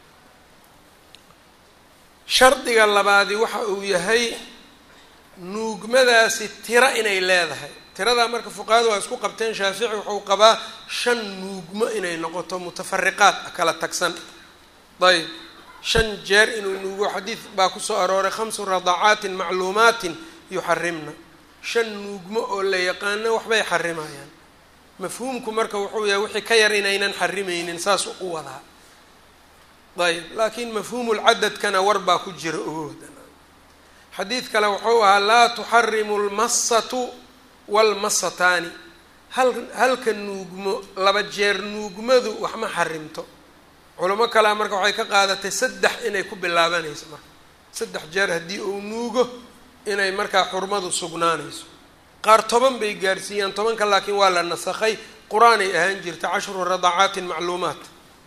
shardiga labaadi waxa uu yahay nuugmadaasi tiro inay leedahay tiradaa marka fuqahadu waa isku qabteen shaafici wuxuu qabaa shan nuugmo inay noqoto mutafariqaad kala tagsan ayb shan jeer inuu nuugo xadiid baa kusoo arooray khamsu radacaatin macluumaatin yuxarimna shan nuugmo oo la yaqaano waxbay xarimayaan mafhuumku marka wuxuu yahay wixii ka yar inaynan xarimaynin saas u wadaa ayb laakiin mafhuumulcadadkana war baa ku jira ogooda xadiid kale wuxuu ahaa laa tuxarimu lmasatu walmasataani hal halka nuugmo laba jeer nuugmadu wax ma xarimto culamo kalea marka waxay ka qaadatay saddex inay ku bilaabanayso marka saddex jeer haddii uu nuugo inay markaa xurmadu sugnaanayso qaar toban bay gaarsiiyaan tobanka laakiin waa la nasakhay qur-aanay ahaan jirta cashru radacaatin macluumaat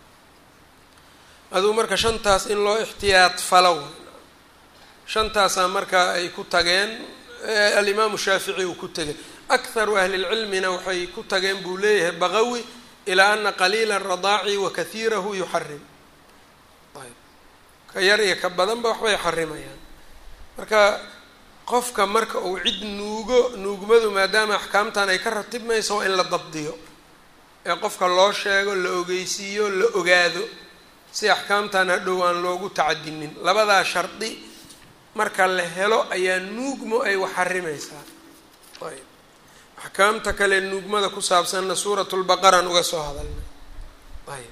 aduu marka shantaas in loo ixtiyaad falo shantaasaa markaa ay ku tageen alimaamu shaafici uu ku tegay akharu ahlilcilmina waxay ku tageen buu leeyahay baqawi ilaa ana qaliila radaaci wa kahiirahu yuxarim ayb ka yar iyo ka badanba waxbay xarimayaan marka qofka marka uu cid nuugo nuugmadu maadaama axkaamtan ay ka ratibmayso waa in la dabdiyo ee qofka loo sheego la ogeysiiyo la ogaado si axkaamtan hadhow aan loogu tacadinin labadaa shardi marka la helo ayaa nuugmo ay wax xarimaysaa ayb axkaamta kale nuugmada ku saabsanna suurat lbaqaraan uga soo hadalnay ayb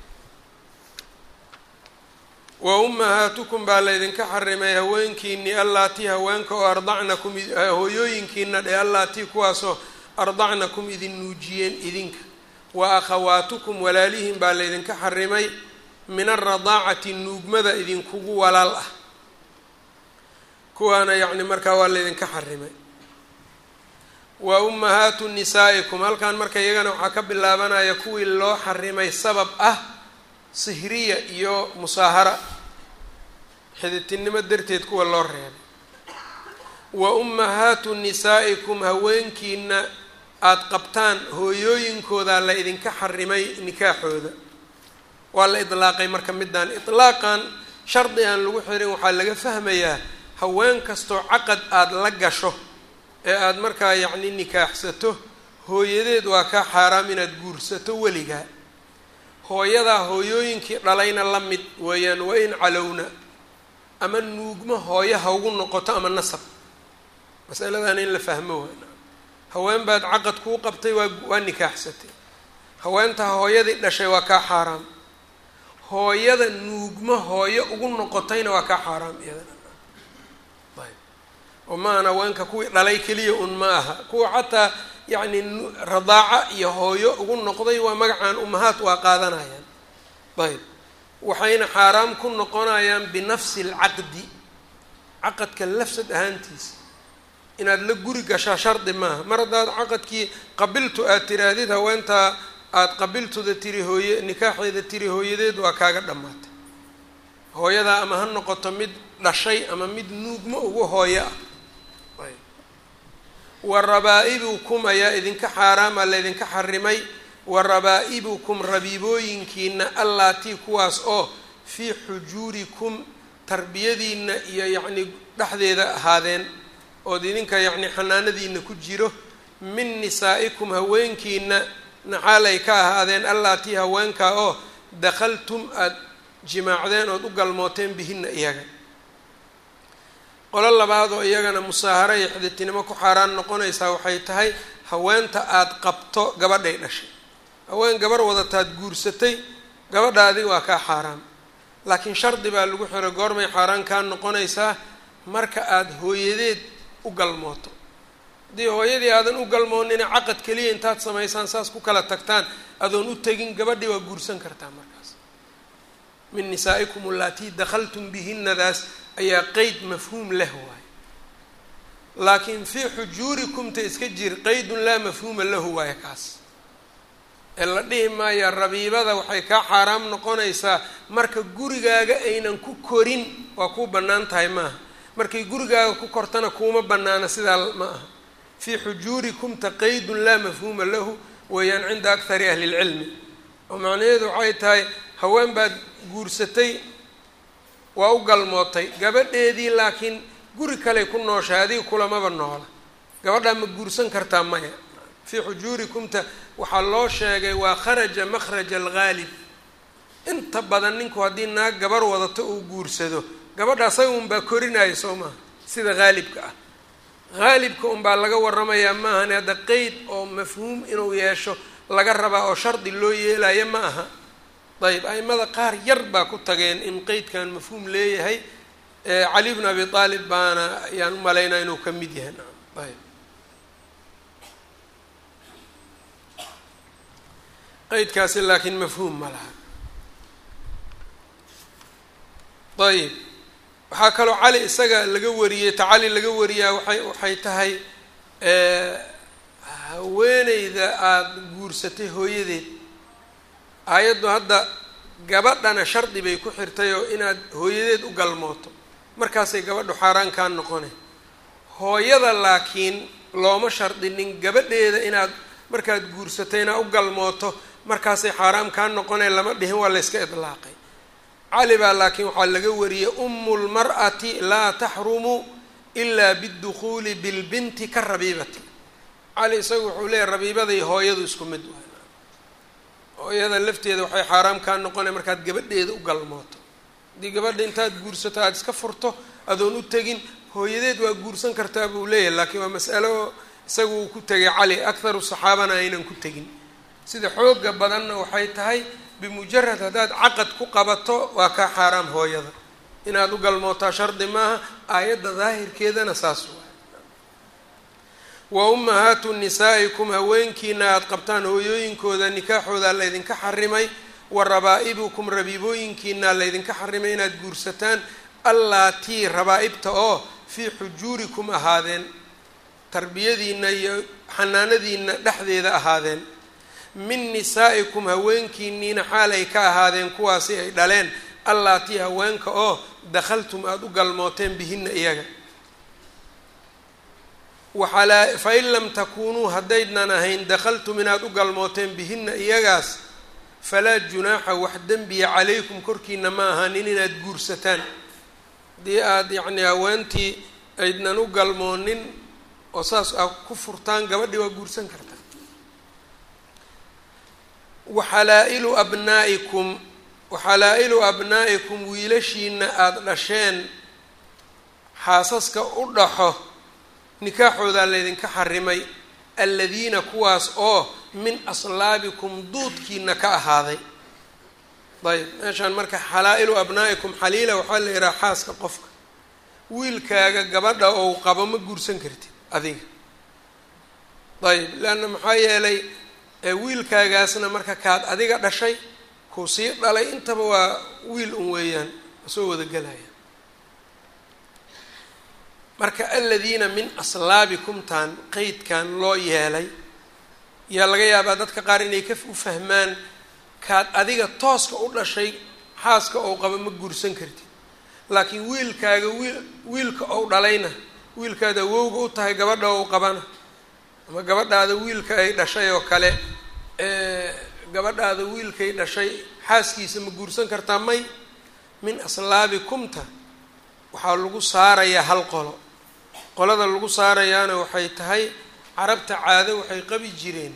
wa ummahaatukum baa laydinka xarimay haweenkiinii allaatii haweenka oo ardacnakum hooyooyinkiina dhe allaatii kuwaasoo ardacnakum idin nuujiyeen idinka wa akhawaatukum walaalihin baa laydinka xarimay min alradaacati nuugmada idinkugu walaal ah kuwaana yacni markaa waa laydinka xarimay wa ummahaatu nisaa'ikum halkan marka iyagana waxaa ka bilaabanaya kuwii loo xarimay sabab ah sihriya iyo musaahara xiditinimo darteed kuwa loo reebay wa ummahaatu nisaa'ikum haweenkiina aada qabtaan hooyooyinkoodaa la idinka xarimay nikaaxooda waa la idlaaqay marka midaan itlaaqan shardi aan lagu xirin waxaa laga fahmayaa haween kastoo caqad aada la gasho ee aada markaa yacni nikaaxsato hooyadeed waa kaa xaaraam inaad guursato weligaa hooyadaa hooyooyinkii dhalayna la mid weeyaan wa in calowna ama nuugmo hooyo ha ugu noqoto ama nasab masaladan in la fahmo waana haween baad caqad kuu qabtay waa waa nikaaxsatay haweentaa hooyadii dhashay waa kaa xaaraam hooyada nuugmo hooyo ugu noqotayna waa kaa xaaraam iyadana ayb oo maahan haweenka kuwii dhalay keliya un ma aha kuwa xataa yacni radaaca iyo hooyo ugu noqday waa magacaan umahaad waa qaadanayaan ayb waxayna xaaraam ku noqonayaan binafsi alcaqdi caqadka lafsad ahaantiisa inaad la guri gashaa shardi maaha mar haddaad caqadkii qabiltu aad tiraahdid haweentaa aada qabiltuda tiri hooye nikaaxeeda tiri hooyadeed waa kaaga dhammaatay hooyadaa ama ha noqoto mid dhashay ama mid nuugmo ugu hooyo ah wa rabaa-ibukum ayaa idinka xaaraama laydinka xarimay wa rabaa-ibukum rabiibooyinkiina allaatii kuwaas oo fii xujuurikum tarbiyadiina iyo yacni dhexdeeda ahaadeen ood idinka yacni xanaanadiina ku jiro min nisaa'ikum haweenkiina naxaalay ka ahaadeen allaatii haweenkaa oo dakhaltum aada jimaacdeen ood u galmooteen bihinna iyaga qolo labaad oo iyagana musaaharo iyo xiditinimo ku xaaraan noqonaysaa waxay tahay haweenta aada qabto gabadhay dhashay haween gabar wadataad guursatay gabadha adiga waa kaa xaaraan laakiin shardi baa lagu xiray goormay xaaraan kaa noqonaysaa marka aada hooyadeed u galmooto haddii hooyadii aadan u galmoonina caqad keliya intaad samaysaan saas ku kala tagtaan adoon u tegin gabadhii waa guursan kartaa markaas min nisaa'ikum allatii dakhaltum bihinadaas ayaa qeyd mafhuum leh waaye laakiin fii xujuurikumta iska jir qeydun laa mafhuuma lahu waaye kaas ee la dhihi maaya rabiibada waxay kaa xaaraam noqonaysaa marka gurigaaga aynan ku korin waa kuu bannaan tahay maaha markay gurigaaga ku kortana kuuma bannaana sidaa ma aha fii xujuurikumta qeydun laa mafhuuma lahu weeyaan cinda akthari ahli lcilmi oo macnaheedu waxay tahay haween baad guursatay waa u galmootay gabadheedii laakiin guri kaley ku nooshahay adiga kulamaba noola gabadhaa ma guursan kartaa maya fii xujuurikumta waxaa loo sheegay waa kharaja makhraja alghaalib inta badan ninku haddii naag gabar wadato uu guursado gabadha asaga unbaa korinaya soo maaha sida haalibka ah haalibka unbaa laga waramayaa maahane hadda qeyd oo mafhuum inuu yeesho laga rabaa oo shardi loo yeelayo ma aha ayb aimada qaar yar baa ku tageen in qeydkan mafhuum leeyahay cali bn abi aalib baana ayaan u malaynaa inuu ka mid yahay ayb qeydkaasi laakiin mafhuum ma laha ayb waxaa kaloo cali isaga laga wariyey ta cali laga wariyaa waay waxay tahay haweeneyda aada guursatay hooyadeed aayaddu hadda gabadhana shardi bay ku xirtay oo inaad hooyadeed u galmooto markaasay gabadhu xaaraan kaa noqonay hooyada laakiin looma shardinin gabadheeda inaad markaad guursatay inaad u galmooto markaasay xaaraam kaa noqonay lama dhihin waa layska idlaaqay cali baa laakiin waxaa laga wariyey umu lmar'ati laa taxrumu ilaa biddukhuuli bilbinti ka rabiibati cali isagu wuxuu leeyahy rabiibaday hooyadu isku mid waay hooyada lafteeda waxay xaaraam kaa noqonay markaad gabadheeda u galmooto haddii gabadha intaad guursato aada iska furto adoon u tegin hooyadeed waa guursan kartaa buu leeyahay laakiin waa mas'alo isagu uu ku tegay cali akharu saxaabana aynan ku tegin sida xooga badanna waxay tahay bimujarad haddaad caqad ku qabato waa kaa xaaraam hooyada inaad u galmootaa shardi maaha aayadda daahirkeedana saas waay wa ummahaatu nisaa'ikum haweenkiina aada qabtaan hooyooyinkooda nikaaxooda laydinka xarimay wa rabaa'ibukum rabiibooyinkiina laydinka xarimay inaad guursataan allaatii rabaa-ibta oo fii xujuurikum ahaadeen tarbiyadiina iyo xanaanadiina dhexdeeda ahaadeen min nisaa'ikum haweenkiiniina xaal ay ka ahaadeen kuwaasi ay dhaleen allaatii haweenka oo dakhaltum aada u galmooteen bihinna iyaga waxalaa fa in lam takuunuu haddaydnan ahayn dakhaltum inaad u galmooteen bihinna iyagaas falaa junaaxa wax dembiya calaykum korkiina ma ahanin inaad guursataan haddii aada yacni haweentii aydnan u galmoonin oo saas aa ku furtaan gabadhii waa guursan kartaa waxalaa-ilu abnaa'ikum waxalaa-ilu abnaa'ikum wiilashiina aada dhasheen xaasaska u dhaxo nikaaxoodaa laydinka xarimay aladiina kuwaas oo min aslaabikum duudkiina ka ahaaday ayb meeshaan marka xalaa-ilu abnaa'ikum xaliila waxaa la yidhaha xaaska qofka wiilkaaga gabadha ou qabo ma guursan kartid adiga ayb leanna maxaa yeelay wiilkaagaasna marka kaad adiga dhashay kuu sii dhalay intaba waa wiil un weeyaan soo wada gelaya marka aladiina min aslaabikumtaan qeydkan loo yeelay yaa laga yaabaa dadka qaar inay ka u fahmaan kaad adiga tooska u dhashay xaaska ou qaba ma guursan kartid laakiin wiilkaaga wiil wiilka ou dhalayna wiilkaada awowga u tahay gabadha ou qabana ama gabadhaada wiilka ay dhashay oo kale gabadhaada wiilkay dhashay xaaskiisa ma guursan kartaa may min aslaabikumta waxaa lagu saarayaa hal qolo qolada lagu saarayaana waxay tahay carabta caado waxay qabi jireen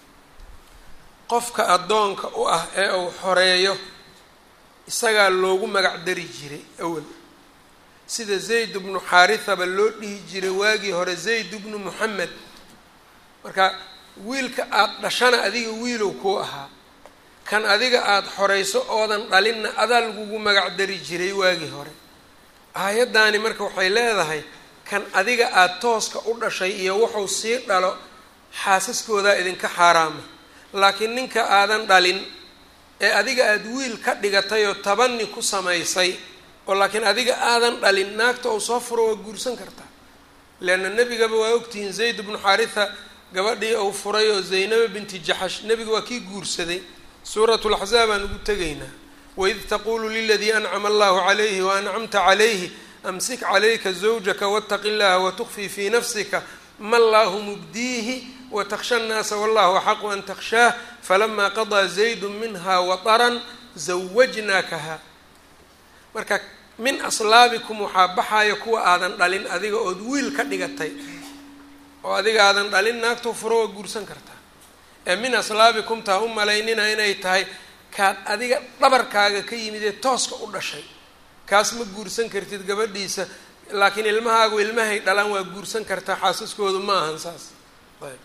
qofka addoonka u ah ee uu xoreeyo isagaa loogu magac dari jiray awal sida zayd bnu xaarithaba loo dhihi jiray waagii hore zayd bnu moxamed marka wiilka aada dhashana adiga wiilow kuu ahaa kan adiga aada xorayso oodan dhalinna adaa lagugu magac dari jiray waagii hore aayaddaani marka waxay leedahay kan adiga aada tooska u dhashay iyo wuxuu sii dhalo xaasaskoodaa idinka xaaraama laakiin ninka aadan dhalin ee adiga aada wiil ka dhigatay oo tabani ku samaysay oo laakiin adiga aadan dhalin naagta uu soo furo waa guursan kartaa leanna nebigaba waa ogtihiin zayd bnu xaaritha gabadhii uu furay oo zaynaba binti jaxash nebiga waa kii guursaday suurat laxzaab aan ugu tegaynaa waid taquulu liladii ancama allahu calayhi waancamta calayhi amsik calayka zawjaka waataqi llaha watukfii fii nafsika ma allahu mubdiihi watakhsha nnaasa wallahu axaqu an takhshaah falamaa qadaa zaydu minha wataran zawajnaakaha marka min aslaabikum waxaa baxaya kuwa aadan dhalin adiga ood wiil ka dhigatay oo adiga aadan dhalin naagtoo furo waa guursan kartaa ee min aslaabikum taa u malaynina inay tahay kaad adiga dhabarkaaga ka yimid ee tooska u dhashay kaas ma guursan kartid gabadhiisa laakiin ilmahaagu ilmahay dhalaan waa guursan kartaa xaasaskoodu ma ahan saas ayb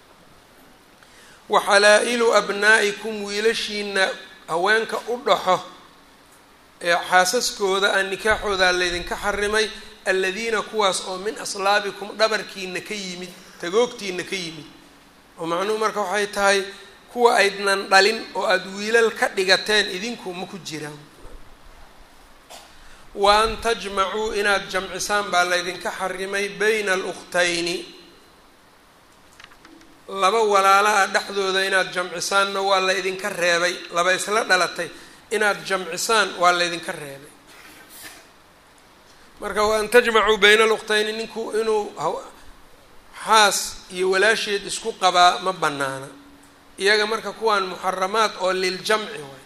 waxalaa-ilu abnaa'ikum wiilashiina haweenka u dhaxo ee xaasaskooda aan nikaaxoodaa laydinka xarimay aladiina kuwaas oo min aslaabikum dhabarkiina ka yimid tagoogtiina ka yimid oo macnuhu marka waxay tahay kuwa aydnan dhalin oo aada wiilal ka dhigateen idinku ma ku jiraan wa an tajmacuu inaad jamcisaan baa laydinka xarimay bayna alukhtayni laba walaala ah dhexdooda inaad jamcisaanna waa la ydinka reebay laba isla dhalatay inaad jamcisaan waa laydinka reebay marka wa an tajmacuu bayna alukhtayni ninku inuu xaas iyo walaasheed isku qabaa ma banaana iyaga marka kuwaan muxaramaad oo liljamci way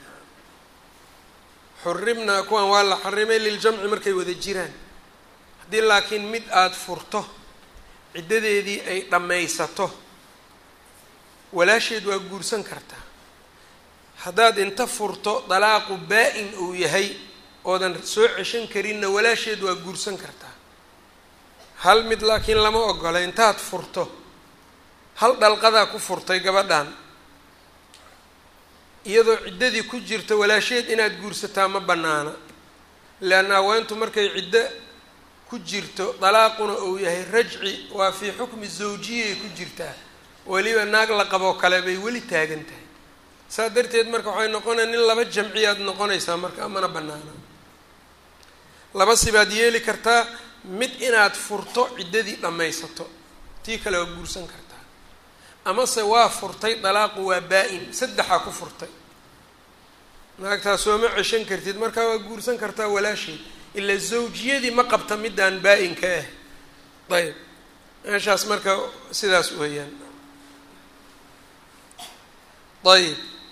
xuribna kuwaan waa la xarimay liljamci markay wada jiraan haddii laakiin mid aada furto ciddadeedii ay dhammaysato walaasheed waa guursan kartaa haddaad inta furto dalaaqu baa-in uu yahay oodan soo ceshan karinna walaasheed waa guursan kartaa hal mid laakiin lama ogola intaad furto hal dhalqadaa ku furtay gabadhan iyadoo ciddadii ku jirta walaasheed inaad guursataa ma bannaana leanna haweentu markay ciddo ku jirto dalaaquna uu yahay rajci waa fii xukmi zawjiyay ku jirtaa weliba naag la qaboo kale bay weli taagan tahay saas darteed marka waxay noqonaya nin laba jamciyaad noqonaysaa marka amana bannaana laba sibaad yeeli kartaa mid inaad furto ciddadii dhammaysato tii kale waa guursan kartaa amase waa furtay dalaaqu waa baa-in saddexaa ku furtay naagtaa sooma ceshan kartid markaa waa guursan kartaa walaasheed ilaa zawjiyadii ma qabta midaan baa-inka ah ayb meeshaas marka sidaas weeyaan ayb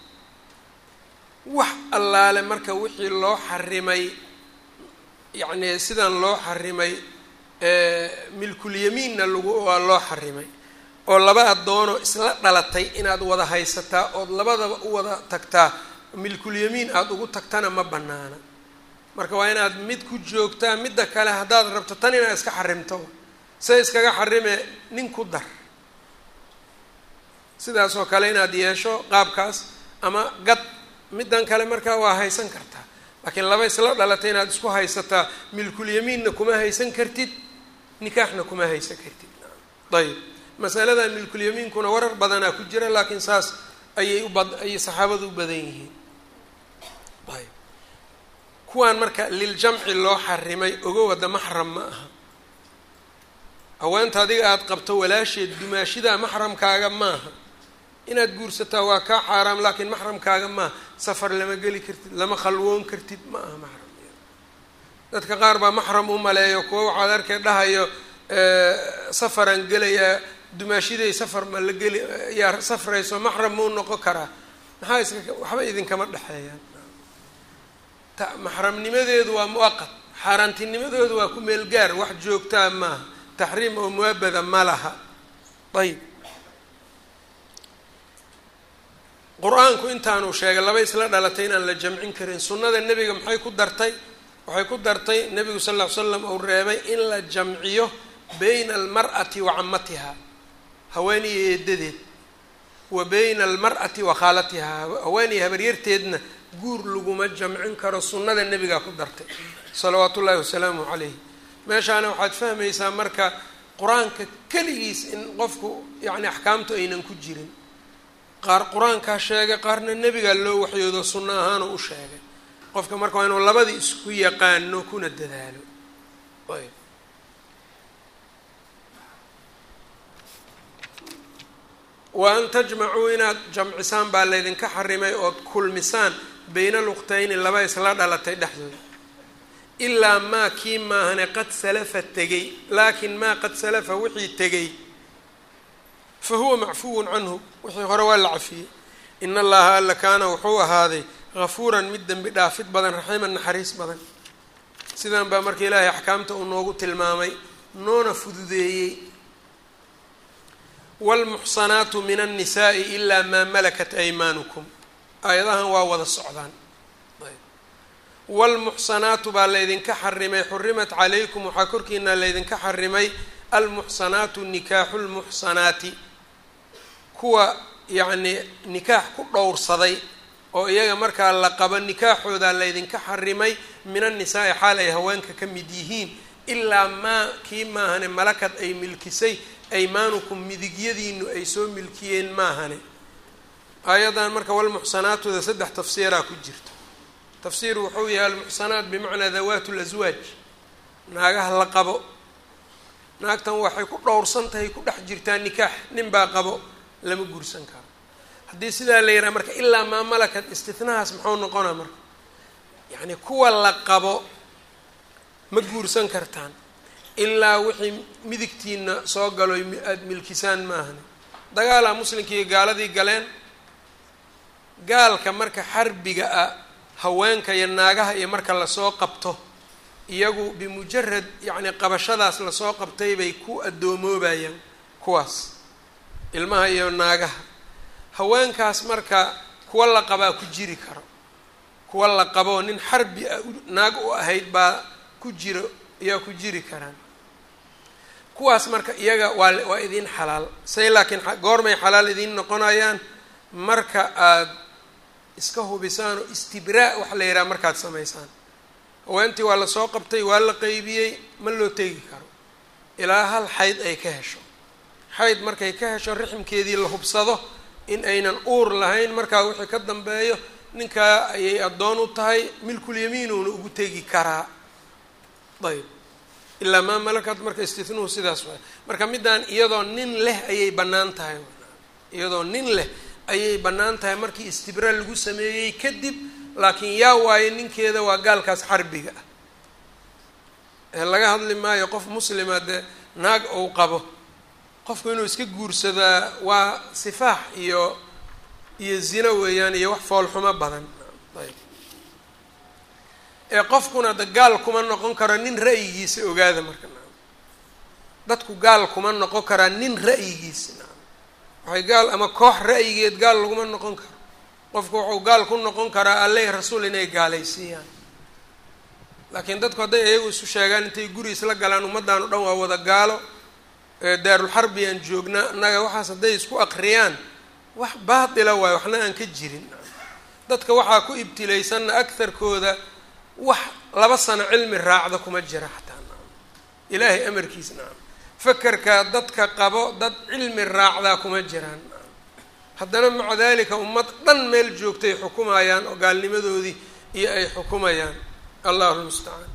wax allaale marka wixii loo xarimay yacni sidan loo xarimay milkulyamiinna lagu waa loo xarimay oo laba addoono isla dhalatay inaad wada haysataa ood labadaba u wada tagtaa milkulyamiin aada ugu tagtana ma bannaana marka waa inaad mid ku joogtaa midda kale haddaad rabto tan inaad iska xarimto se iskaga xarime nin ku dar sidaas oo kale inaad yeesho qaabkaas ama gad middan kale markaa waa haysan kartaa laakiin laba isla dhalatay inaad isku haysataa milkulyamiinna kuma haysan kartid nikaaxna kuma haysan kartid ayb masaladan milkulyamiinkuna warar badanaa ku jira laakiin saas ayay ubad ayay saxaabadu u badan yihiin ayb kuwaan marka liljamci loo xarimay ogow hadda maxram ma aha haweenta adiga aada qabto walaasheed dumaashidaa maxramkaaga maaha inaad guursataa waa kaa xaaraam laakiin maxramkaaga maaha safar lama geli kartid lama khalwoon kartid ma aha maxram dadka qaar baa maxram u maleeyo kuwa waxaad arkay dhahayo safaraan gelayaa dumaashiday safar ma la geli yaa safrayso maxram mau noqon karaa maxaa iska waxba idinkama dhexeeyaan maxramnimadeedu waa muwaqad xaaraantinimadoodu waa ku meel gaar wax joogtaa maaha taxriim oo muabada ma laha ayb qur-aanku intaanuu sheegay laba isla dhalatay inaan la jamcin karin sunnada nebiga maxay ku dartay waxay ku dartay nebigu sal ll ly slam uu reebay in la jamciyo bayna almar'ati wa camatiha haweeniyo eedadeed wa bayna almar'ati wa khaalatihaa haweeniyo habaryarteedna guur laguma jamcin karo sunnada nebigaa ku dartay salawaatu ullaahi wasalaamu calayh meeshaana waxaad fahmaysaa marka qur-aanka keligiis in qofku yacni axkaamtu aynan ku jirin qaar qur-aankaa sheegay qaarna nebigaa loo waxyoodo sunno ahaanoo u sheegay qofka marka waa inuu labadii isku yaqaano kuna dadaalo ayb wa an tajmacuu inaad jamcisaan baa laydinka xarimay ood kulmisaan bayna luqtayni laba isla dhalatay dhexdooda ilaa maa kii maahane qad salafa tegay laakiin maa qad salafa wixii tegay fa huwa macfuwun canhu wixii hore waa la cafiyey in allaha alla kaana wuxuu ahaaday hafuuran mid dembi dhaafid badan raxiiman naxariis badan sidan baa marka ilaahay axkaamta uu noogu tilmaamay noona fududeeyey waalmuxsanaatu min annisaai ilaa maa malakat aymaanukum aayadahan waa wada socdaan waalmuxsanaatu baa laydinka xarimay xurimat calaykum waxaa korkiina laydinka xarimay almuxsanaatu nikaaxu lmuxsanaati kuwa yacnii nikaax ku dhowrsaday oo iyaga markaa la qabo nikaaxoodaa laydinka xarimay min annisaai xaal ay haweenka ka mid yihiin ilaa maa kii maahane malakad ay milkisay aymaanukum midigyadiinu ay soo milkiyeen maahane aayadan marka walmuxsanaatooda saddex tafsiiraa ku jirta tafsiir wuxuu yahay almuxsanaat bimacnaa dawaat laswaaj naagaha la qabo naagtan waxay ku dhowrsan tahay ku dhex jirtaa nikaax nin baa qabo lama guursan karo haddii sidaa la yidhaha marka ilaa maa malakat istinahaas muxuu noqonaa marka yacni kuwa la qabo ma guursan kartaan ilaa wixii midigtiina soo galo aada milkisaan maahane dagaalaa muslimkii gaaladii galeen gaalka marka xarbiga ah haweenka iyo naagaha iyo marka lasoo qabto iyagu bimujarad yacni qabashadaas lasoo qabtay bay ku addoomoobaayan kuwaas ilmaha iyo naagaha haweenkaas marka kuwa la qabaa ku jiri karo kuwa la qaboo nin xarbi ah naag u ahayd baa ku jiro ayaa ku jiri karaan kuwaas marka iyaga waa waa idiin xalaal say laakiin goormay xalaal idiin noqonayaan marka aada iska hubisaan oo istibraa waxa la yidhaha markaad samaysaan haweentii waa lasoo qabtay waa la qeybiyey ma loo tegi karo ilaa hal xayd ay ka hesho xayd markay ka hesho rixmkeedii la hubsado in aynan uur lahayn markaa wixii ka dambeeyo ninkaa ayay addoon u tahay milkulyamiinuuna ugu tegi karaa ayb ilaa maa malakad marka istinuhu sidaas waay marka middaan iyadoo nin leh ayay bannaan tahay iyadoo nin leh ayay bannaan tahay markii istibra lagu sameeyey kadib laakiin yaa waayo ninkeeda waa gaalkaas xarbiga ah ee laga hadli maayo qof muslima dee naag ou qabo qofku inuu iska guursadaa waa sifaax iyo iyo zino weeyaan iyo wax foolxumo badan ayb ee qofkuna da gaal kuma noqon karo nin ra'yigiisa ogaada marka naam dadku gaal kuma noqon karaa nin ra'yigiisa naam waxay gaal ama koox ra'yigeed gaal laguma noqon karo qofku wuxuu gaal ku noqon karaa alleh rasuul inay gaalaysiiyaan laakiin dadku hadday iyagu isu sheegaan intay guri isla galaan ummaddan o dhan waa wada gaalo daarulxarbi aan joognaa innaga waxaas hadday isku aqriyaan wax baatila waayo waxna aan ka jirin dadka waxaa ku ibtilaysanna agtarkooda wax laba sano cilmi raacda kuma jira xataa naam ilaahay amarkiis naam fakerkaa dadka qabo dad cilmi raacdaa kuma jiraan naam haddana maca dalika ummad dhan meel joogtay xukumayaan oo gaalnimadoodii iyo ay xukumayaan allahu lmustacaan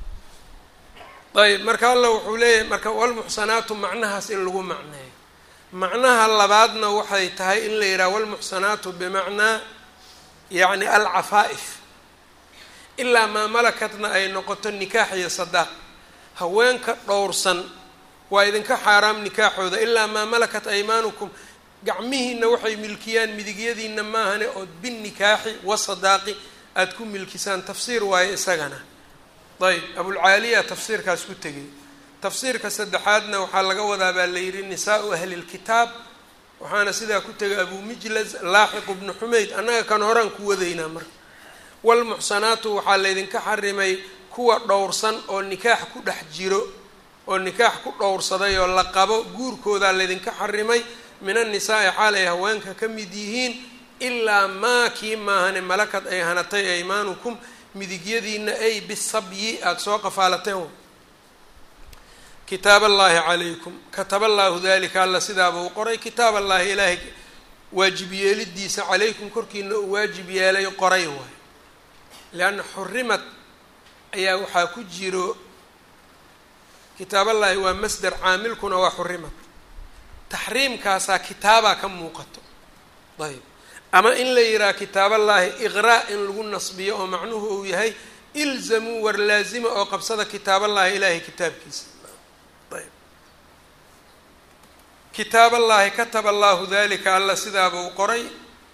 ayb marka allah wuxuu leeyahay marka walmuxsanaatu macnahaas in lagu macneeyo macnaha labaadna waxay tahay in la yidhaha walmuxsanaatu bimacnaa yacni alcafaa'if ilaa maa malakatna ay noqoto nikaax iyo sadaaq haweenka dhowrsan waa idinka xaaraam nikaaxooda ilaa maa malakat aymaanukum gacmihiina waxay milkiyaan midigyadiina maahane ood binnikaaxi wasadaaqi aada ku milkisaan tafsiir waayo isagana ayb abulcaaliya tafsiirkaas ku tegay tafsiirka saddexaadna waxaa laga wadaa baa la yidhi nisaau ahli lkitaab waxaana sidaa ku tegay abu mijlaz laaxiqu bnu xumayd annaga kan horaan ku wadaynaa marka walmuxsanaatu waxaa laydinka xarimay kuwa dhowrsan oo nikaax ku dhex jiro oo nikaax ku dhowrsaday oo la qabo guurkoodaa laydinka xarimay min annisaai xaal ay haweenka ka mid yihiin ilaa maa kii maahane malakad ay hanatay aymaanukum midigyadiina ay bisabyi aada soo qafaalateen kitaab allaahi calaykum kataba allaahu dalika alla sidaaba uu qoray kitaab allaahi ilaahay waajib yeelidiisa calaykum korkiina uu waajib yeelay qoray waay leanna xurimad ayaa waxaa ku jiro kitaaballaahi waa masder caamilkuna waa xurimad taxriimkaasaa kitaabaa ka muuqato ayb ama in la yidhaha kitaaballaahi iqraa in lagu nasbiyo oo macnuhu uu yahay ilzamuu war laazima oo qabsada kitaaballaahi ilaahay kitaabkiisa ayb kitaaballaahi kataba allaahu dalika alla sidaaba uu qoray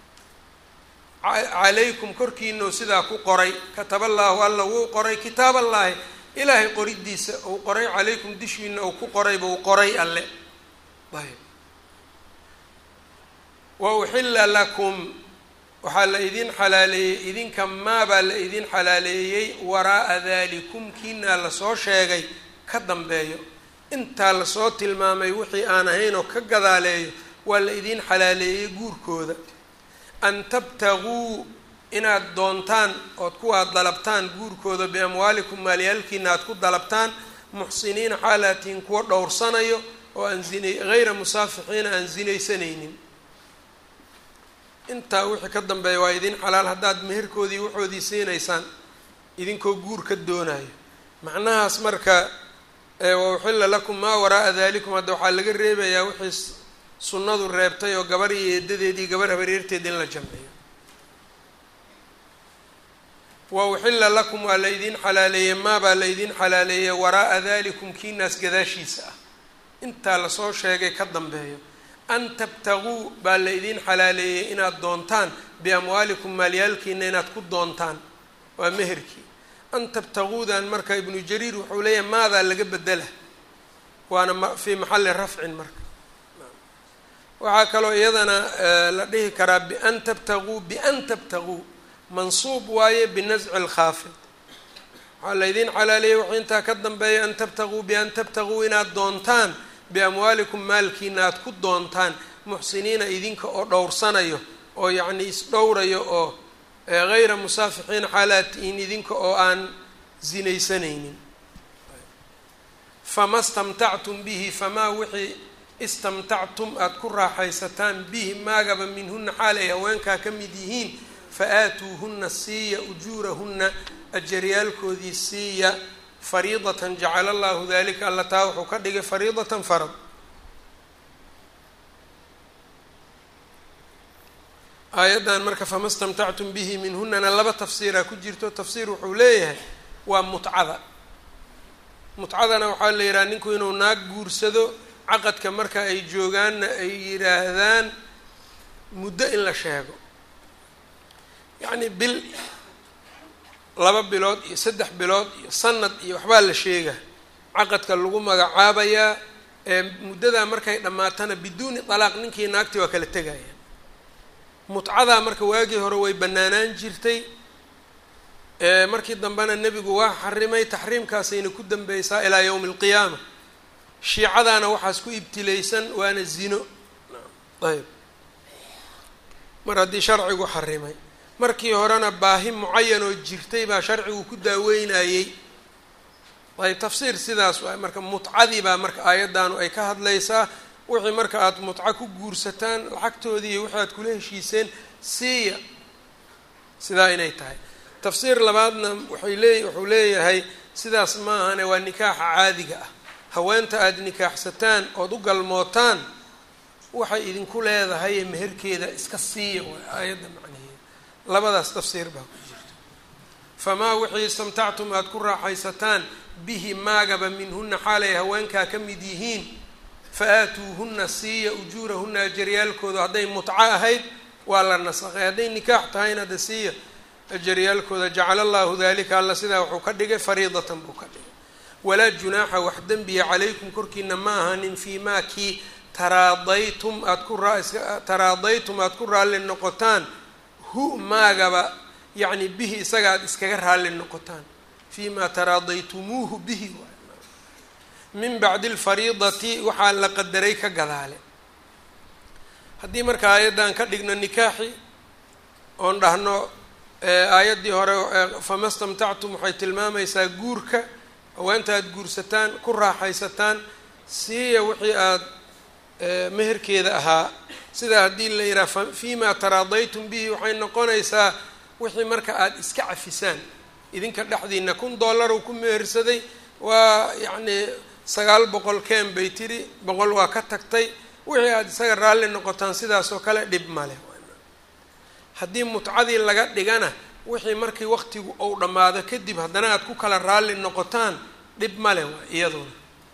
calaykum korkiinau sidaa ku qoray kataballaahu alla wuu qoray kitaaballaahi ilaahay qoridiisa uu qoray calaykum dushiina uu ku qorayba uu qoray alle ayb wa uxilla lakum waxaa la idin xalaaleeyey idinka maabaa la idin xalaaleeyey waraa'a dalikum kiinaa lasoo sheegay ka dambeeyo intaa lasoo tilmaamay wixii aan ahayn oo ka gadaaleeyo waa la idin xalaaleeyey guurkooda an tabtaguu inaad doontaan ood kuwaad dalabtaan guurkooda biamwaalikum maalyaalkiina aad ku dalabtaan muxsiniina xaalaatihin kuwa dhowrsanayo oo aan zina hayra musaafixiina aan zinaysanaynin intaa wixii ka dambeeya waa idin xalaal haddaad meherkoodii waxoodii siinaysaan idinkoo guur ka doonayo macnahaas marka wa uxilla lakum maa waraa'a dalikum hadda waxaa laga reebayaa wixii sunnadu reebtay oo gabar iyo eedadeedii gabar habareerteed in la jamciyo wa uxilla lakum waa la ydin xalaaleeyey maabaa la ydin xalaaleeyey waraa'a dalikum kiinaas gadaashiisa ah intaa lasoo sheegay ka dambeeyo an tabtaguu baa la idin xalaaleeyey inaad doontaan biamwaalikum maalyaalkiina inaad ku doontaan waa meherkii an tabtaguudan marka ibnu jariir wuxuu leeyahay maadaa laga bedela waana ma fii maxalli rafcin marka waxaa kaloo iyadana la dhihi karaa bian tabtaguu bian tabtaguu mansuub waaye binasci lkhaafid waxaa laydin xalaaleeyey wuxuu intaa ka dambeeya an tabtaguu bian tabtaguu inaad doontaan biamwaalikum maalkiina aada ku doontaan muxsiniina idinka oo dhowrsanayo oo yacnii isdhowrayo oo hayra musaafixiina xaalaatihiin idinka oo aan zinaysanaynin fama stamtactum bihi famaa wixii istamtactum aada ku raaxaysataan bihi maagaba minhuna xaal ay haweenkaa ka mid yihiin fa aatuuhunna siiya ujuurahunna ajaryaalkoodii siiya fariidatan jacala allahu dalika alla taa wuxuu ka dhigay fariidatan farad aayaddan marka fama stamtactum bihi minhunana laba tafsiiraa ku jirto tafsiir wuxuu leeyahay waa mutcada mutcadana waxaa la yidhaha ninku inuu naag guursado caqadka marka ay joogaanna ay yidhaahdaan muddo in la sheego yacni bil laba bilood iyo saddex bilood iyo sanad iyo waxbaa la sheega caqadka lagu magacaabayaa ee muddadaa markay dhammaatana biduuni talaaq ninkii naagtii waa kala tegaya mutcadaa marka waagii hore way banaanaan jirtay markii dambena nebigu waa xarimay taxriimkaasayna ku dambeysaa ilaa yowmi alqiyaama shiicadaana waxaas ku ibtilaysan waana zino ayb mar haddii sharcigu xarimay markii horena baahi mucayan oo jirtay baa sharcigu ku daaweynayey ayb tafsiir sidaas waay marka mutcadii baa marka aayaddaanu ay ka hadlaysaa wixii marka aada mutco ku guursataan lacagtoodii iyo wixii aad kula heshiiseen siiya sidaa inay tahay tafsiir labaadna waxay lee wuxuu leeyahay sidaas ma ahane waa nikaaxa caadiga ah haweenta aada nikaaxsataan ood u galmootaan waxay idinku leedahay meherkeeda iska siiya waay aayadda macnaheeda labadaas tafsiir baa ku jirta famaa wixii istamtactum aada ku raaxaysataan bihi maagaba minhuna xaalay haweenkaa ka mid yihiin fa aatuuhunna siiya ujuurahunna ajaryaalkooda hadday mutco ahayd waa la nasaqay hadday nikaax tahayna de siiya ajaryaalkooda jacala allahu dalika alla sidaa wuxuu ka dhigay fariidatan buu ka dhigay walaa junaaxa wax dembiya calaykum korkiina ma ahanin fii maa kii taraadaytum aad ku taraadaytum aada ku raalli noqotaan hu maagaba yacni bihi isaga aada iskaga raalli noqotaan fii maa taraadaytumuuhu bihi min bacdi alfariidati waxaa la qadaray ka gadaale haddii marka aayaddan ka dhigno nikaaxi oon dhahno aayaddii hore fama stamtactum waxay tilmaamaysaa guurka haweenta aada guursataan ku raaxaysataan siiya wixii aada meherkeeda ahaa sidaa haddii la yidhaha fii ma taraadaytum bihi waxay noqonaysaa wixii marka aada iska cafisaan idinka dhexdiina kun dollar uu ku mehersaday waa yacni sagaal boqol keen bay tiri boqol waa ka tagtay wixii aada isaga raalli noqotaan sidaasoo kale dhib male haddii mutcadii laga dhigana wixii markii waqtigu ou dhammaado kadib haddana aada ku kala raalli noqotaan dhib male waa iyaduna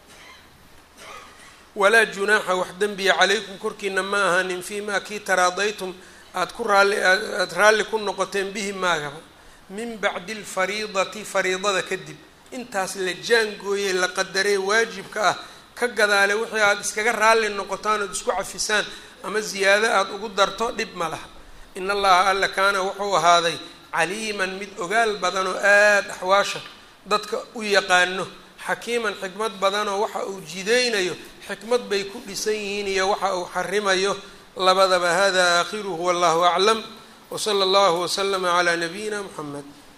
walaa junaaxa wax dembiya calaykum korkiina ma ahanin fii maa kii taraadaytum aada ku raalli aada raalli ku noqoteen bihi maagaba min bacdi alfariidati fariidada kadib intaas la jaangooyey la qadaree waajibka ah ka gadaale wixii aada iskaga raalli noqotaan ood isku cafisaan ama ziyaado aada ugu darto dhib ma laha in allaha alla kaana wuxuu ahaaday caliiman mid ogaal badan oo aada axwaasha dadka u yaqaano xakiiman xikmad badanoo waxa uu jidaynayo xikmad bay ku dhisan yihiin iyo waxa uu xarimayo labadaba hada aakhiruhu wallahu aclam wsala allahu waslama calaa nabiyina muxamed